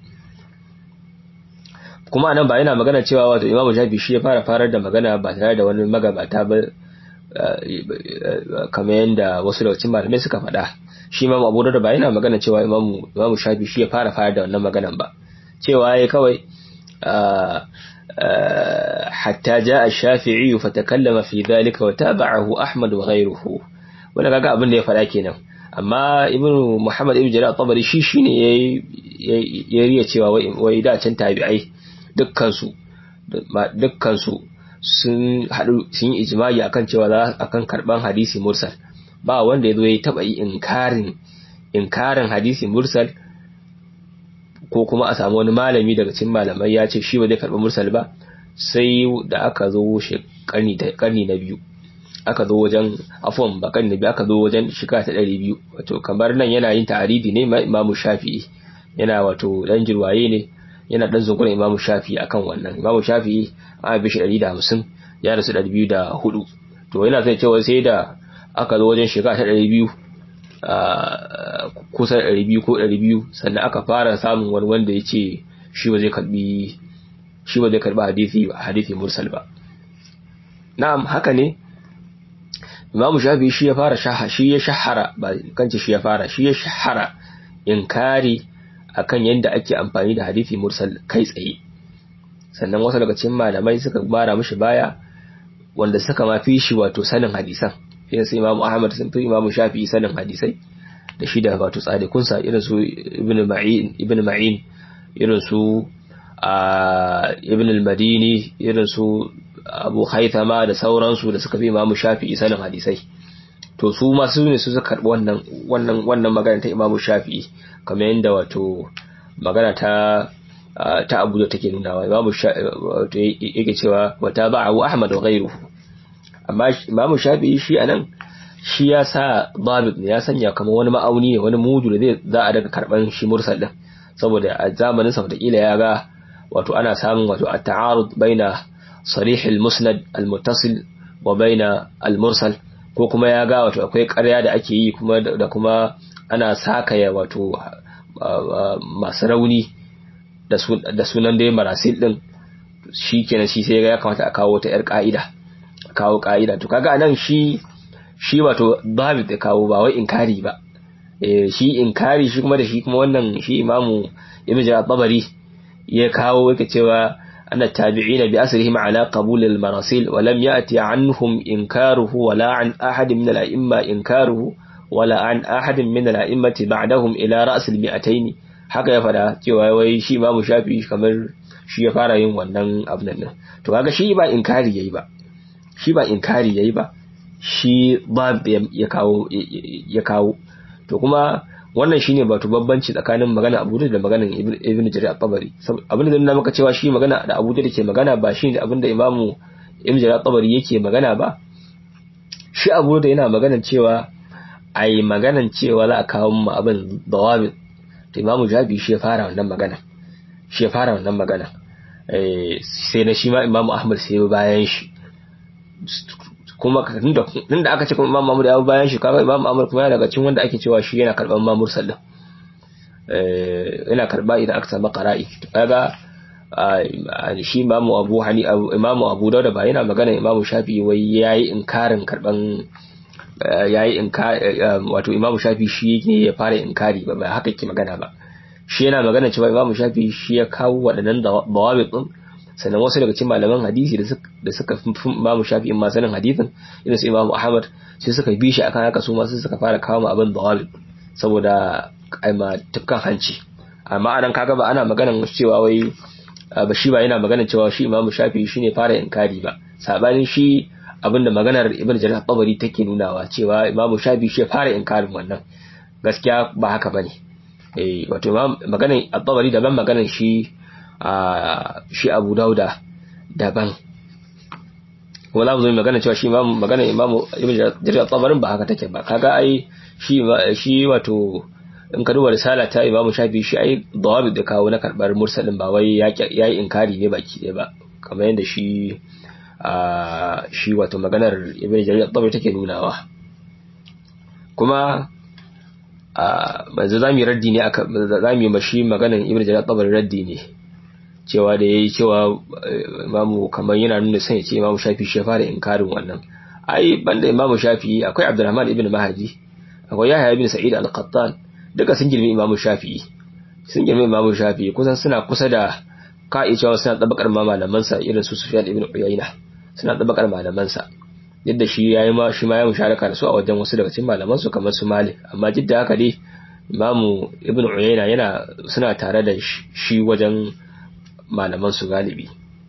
kuma anan ba yana magana cewa wato imamu shafi shi ya fara farar da magana ba tare da wani magabata ba kamar yadda wasu daga cikin malamai suka faɗa shi imamu abu da ba yana magana cewa imamu imamu shafi shi ya fara farar da wannan maganan ba cewa ya kawai hatta ja ash-shafi'i fa takallama fi dhalika wa tabi'ahu ahmad wa ghayruhu wannan kaga abin da ya faɗa kenan amma ibnu muhammad ibn jarir at-tabari shi shine yayi ya riya cewa wai da can tabi'ai dukkansu dukkansu sun haɗu sun yi ijimai akan cewa za akan karban hadisi mursal ba wanda ya zo ya taɓa yi inkarin inkarin hadisi mursal ko kuma a samu wani malami daga cikin malamai ya ce shi ba zai karɓi mursal ba sai da aka zo karni na biyu aka zo wajen afon ba karni na biyu aka zo wajen shiga ta ɗari biyu wato kamar nan yana yin ta'aridi ne imamu shafi'i yana wato ɗan jirwaye ne yana dan zungurin Imam Shafi'i akan wannan Imam Shafi'i a bi shi 150 ya rasu 204 to yana sai cewa sai da aka zo wajen shekara ta 200 kusan 200 ko 200 sannan aka fara samun wani wanda ya ce shi ba zai karbi shi ba zai karbi hadisi hadisi mursal ba na'am haka ne Imam Shafi shi ya fara shaha shi ya shahara ba kanci shi ya fara shi ya shahara inkari akan yadda ake amfani da hadisi mursal kai tsaye sannan wasu daga cikin malamai suka bara mishi baya wanda suka ma fi shi wato sanin hadisan irin su Imam Ahmad sun fi Imam Shafi sanin hadisai da shi da wato tsadikunsa irin su Ibn Ma'in Ibn Ma'in irin su Ibn al-Madini irin su Abu Haythama da sauransu da suka fi Imam Shafi sanin hadisai to su ma su ne su suka karbi wannan wannan wannan magana ta Imam Shafi kamar yadda wato magana ta ta Abu da take nunawa Imam wato yake cewa wata ba'u Ahmad wa ghayruhu amma Imam Shafi shi anan shi ya sa dabit ne ya sanya kamar wani ma'auni ne wani mudu da zai za a daga karban shi mursal din saboda a zamanin sa wataƙila ya ga wato ana samun wato at-ta'arud baina sarih al-musnad al-muttasil wa baina al-mursal ko kuma ya ga wato akwai ƙarya da ake yi kuma da kuma ana sakaya wato masu rauni da sunan dai marasil din shi kenan shi sai ya kamata a kawo ta yar ka'ida kawo ka'ida to kaga nan shi shi wato babu da kawo ba wai inkari ba eh shi inkari shi kuma da shi kuma wannan shi imamu ibn jarir tabari ya kawo yake cewa anna tabi'ina bi asrihim ala qabul al marasil wa lam ya'ti anhum inkaruhu wala an ahad min al a'imma inkaruhu wala an ahad min al a'immati ba'dahum ila ra's al mi'atayn haka ya fada cewa wai shi imamu shafi kamar shi ya fara yin wannan abin nan to kaga shi ba inkari yayi ba shi ba inkari yayi ba shi ba ya kawo ya kawo to kuma wannan shine wato babbanci tsakanin magana Abu da maganar Ibn Jarir al-Tabari abin da nuna maka cewa shi magana da Abu da ke magana ba shi ne abin da Imam Ibn Jarir al-Tabari yake magana ba shi Abu da yana magana cewa ai maganan cewa za a kawo mu abin dawabit to Imam Jabi shi ya fara wannan magana shi ya fara wannan magana eh sai na shi ma Imam Ahmad sai bayan shi kuma tun da aka ce kuma Imam Mahmud ya bayan shi kaga Imam Ahmad kuma yana daga cikin wanda ake cewa shi yana karban ma mursal din eh yana karba idan aka samu qara'i kaga shi Imam Abu Hani Imam Abu Dawud ba yana magana Imam Shafi wai yayi inkarin karban yayi inkari wato Imam Shafi shi ne ya fara inkari ba ba haka yake magana ba shi yana magana cewa Imam Shafi shi ya kawo waɗannan dawabit din sannan wasu daga cikin malaman hadisi da suka fi imamu shafi'in ma sanin hadisin irin su imamu ahmad sai suka bi shi akan haka su ma sai suka fara kawo ma abin dawal saboda aima tukkan hanci amma anan kaga ba ana maganan cewa wai ba shi ba yana maganan cewa shi imamu shafi'i shine fara inkari ba sabanin shi abinda maganar ibn jarir tabari take nunawa cewa imamu shafi'i shi fara inkarin wannan gaskiya ba haka bane eh wato maganar at-tabari daban maganar shi a shi abu dauda daban wala mu zo magana cewa shi imamu magana imamu ibn jarir tabarin ba haka take ba kaga ai shi shi wato in ka duba risala ta imamu shafi shi ai dawabi da kawo na karbar mursalin ba wai yayi inkari ne baki ɗaya ba kamar yadda shi a shi wato maganar ibn jarir tabari take nunawa kuma a manzo zamu raddi ne aka zamu yi mashi maganar ibn jarir tabari raddi ne cewa da ya yi cewa imamu kamar yana nuna sai ce imamu shafi shi fara inkarin wannan ai banda imamu shafi akwai abdurrahman ibn mahdi akwai yahya ibn sa'id al-qattan duka sun girmi imamu shafi sun girmi imamu shafi kusan suna kusa da ka'i cewa suna tabakar ma malaman sa irin su sufyan ibn uyayna suna tabakar malaman sa yadda shi yayi ma shi ma ya musharaka da su a wajen wasu daga cikin malaman su kamar su malik amma jidda haka dai imamu ibn uyayna yana suna tare da shi wajen malaman su galibi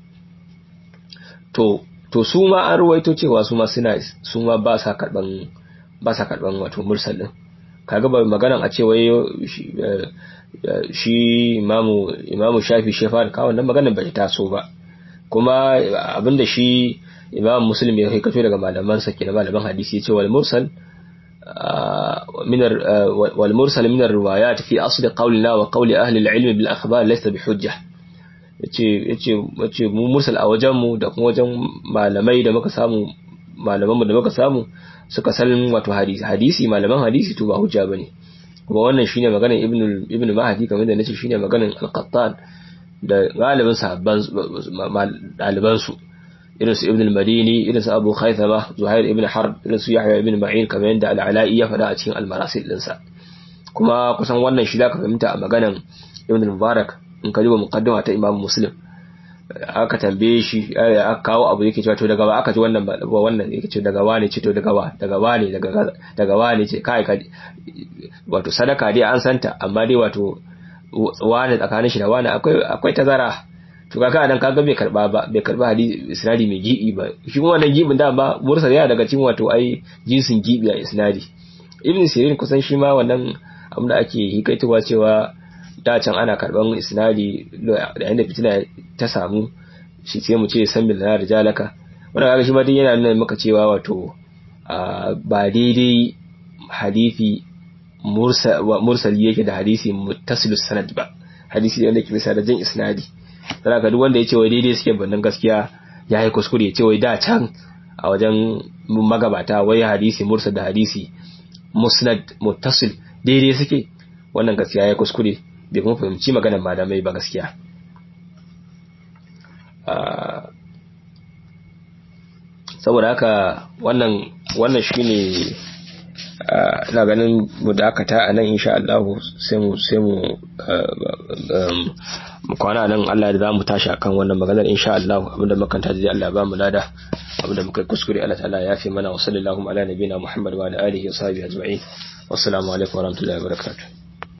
to to su ma an ruwaito cewa su ma suna su ma ba sa karban ba sa karban wato mursal din kaga ba maganan a ce wai shi imamu imamu shafi shi fara kawo wannan maganan bai taso ba kuma abinda shi imamu muslim ya kai kato daga malaman sa kenan malaman hadisi ya ce wal mursal من والمرسل من الروايات في أصل قولنا وقول أهل العلم بالأخبار ليس بحجة yace yace yace mu mursal a wajen mu da kuma wajen malamai da muka samu malaman mu da muka samu suka san wato hadisi hadisi malaman hadisi to ba hujja bane kuma wannan shine maganar ibnu ibnu mahdi kamar da nace shine maganar al-qattan da galibin sahabban daliban su irin su ibn al-madini irin su abu khaythama zuhair ibn harb irin su yahya ibn ma'in kamar yadda al-ala'i ya faɗa a cikin al-marasil dinsa kuma kusan wannan shi zaka fahimta a maganan ibn al-mubarak in ka duba muqaddima ta imam muslim aka tambaye shi aka kawo abu yake cewa to daga ba aka ji wannan ba wannan yake ce daga wane ce to daga wa daga wane daga daga wane ce kai ka wato sadaka dai an santa amma dai wato wane tsakanin shi da wane akwai akwai tazara to kaga nan kaga bai karba ba bai karba hadisi isnadi mai gibi ba shi kuma wannan gibin da ba mursal yana daga cikin wato ai jinsin gibi a isnadi ibn sirin kusan shi ma wannan abin da ake hikaitowa cewa da can ana karban isnadi da yanda fitina ta samu shi sai mu ce san bil nar jalaka wannan kaga shi ma dai yana nuna maka cewa wato ba daidai hadisi mursali yake da hadisi muttasilus sanad ba hadisi wanda ke bisa da jin isnadi dan ka duk wanda ya ce wai daidai suke bannan gaskiya ya yi kuskure ya ce wai da can a wajen magabata wai hadisi mursal da hadisi musnad muttasil daidai suke wannan gaskiya ya kuskure bai kuma fahimci maganar malamai ba gaskiya saboda haka wannan wannan shine ina ganin mu dakata a nan insha Allah sai mu sai mu mu kwana nan Allah da zamu tashi akan wannan maganar insha Allah abinda makanta da Allah ba mu lada abinda muka kuskure Allah ta'ala ya fi mana wa sallallahu ala nabiyina Muhammad wa ala alihi wa sahbihi ajma'in wassalamu alaikum wa rahmatullahi wa barakatuh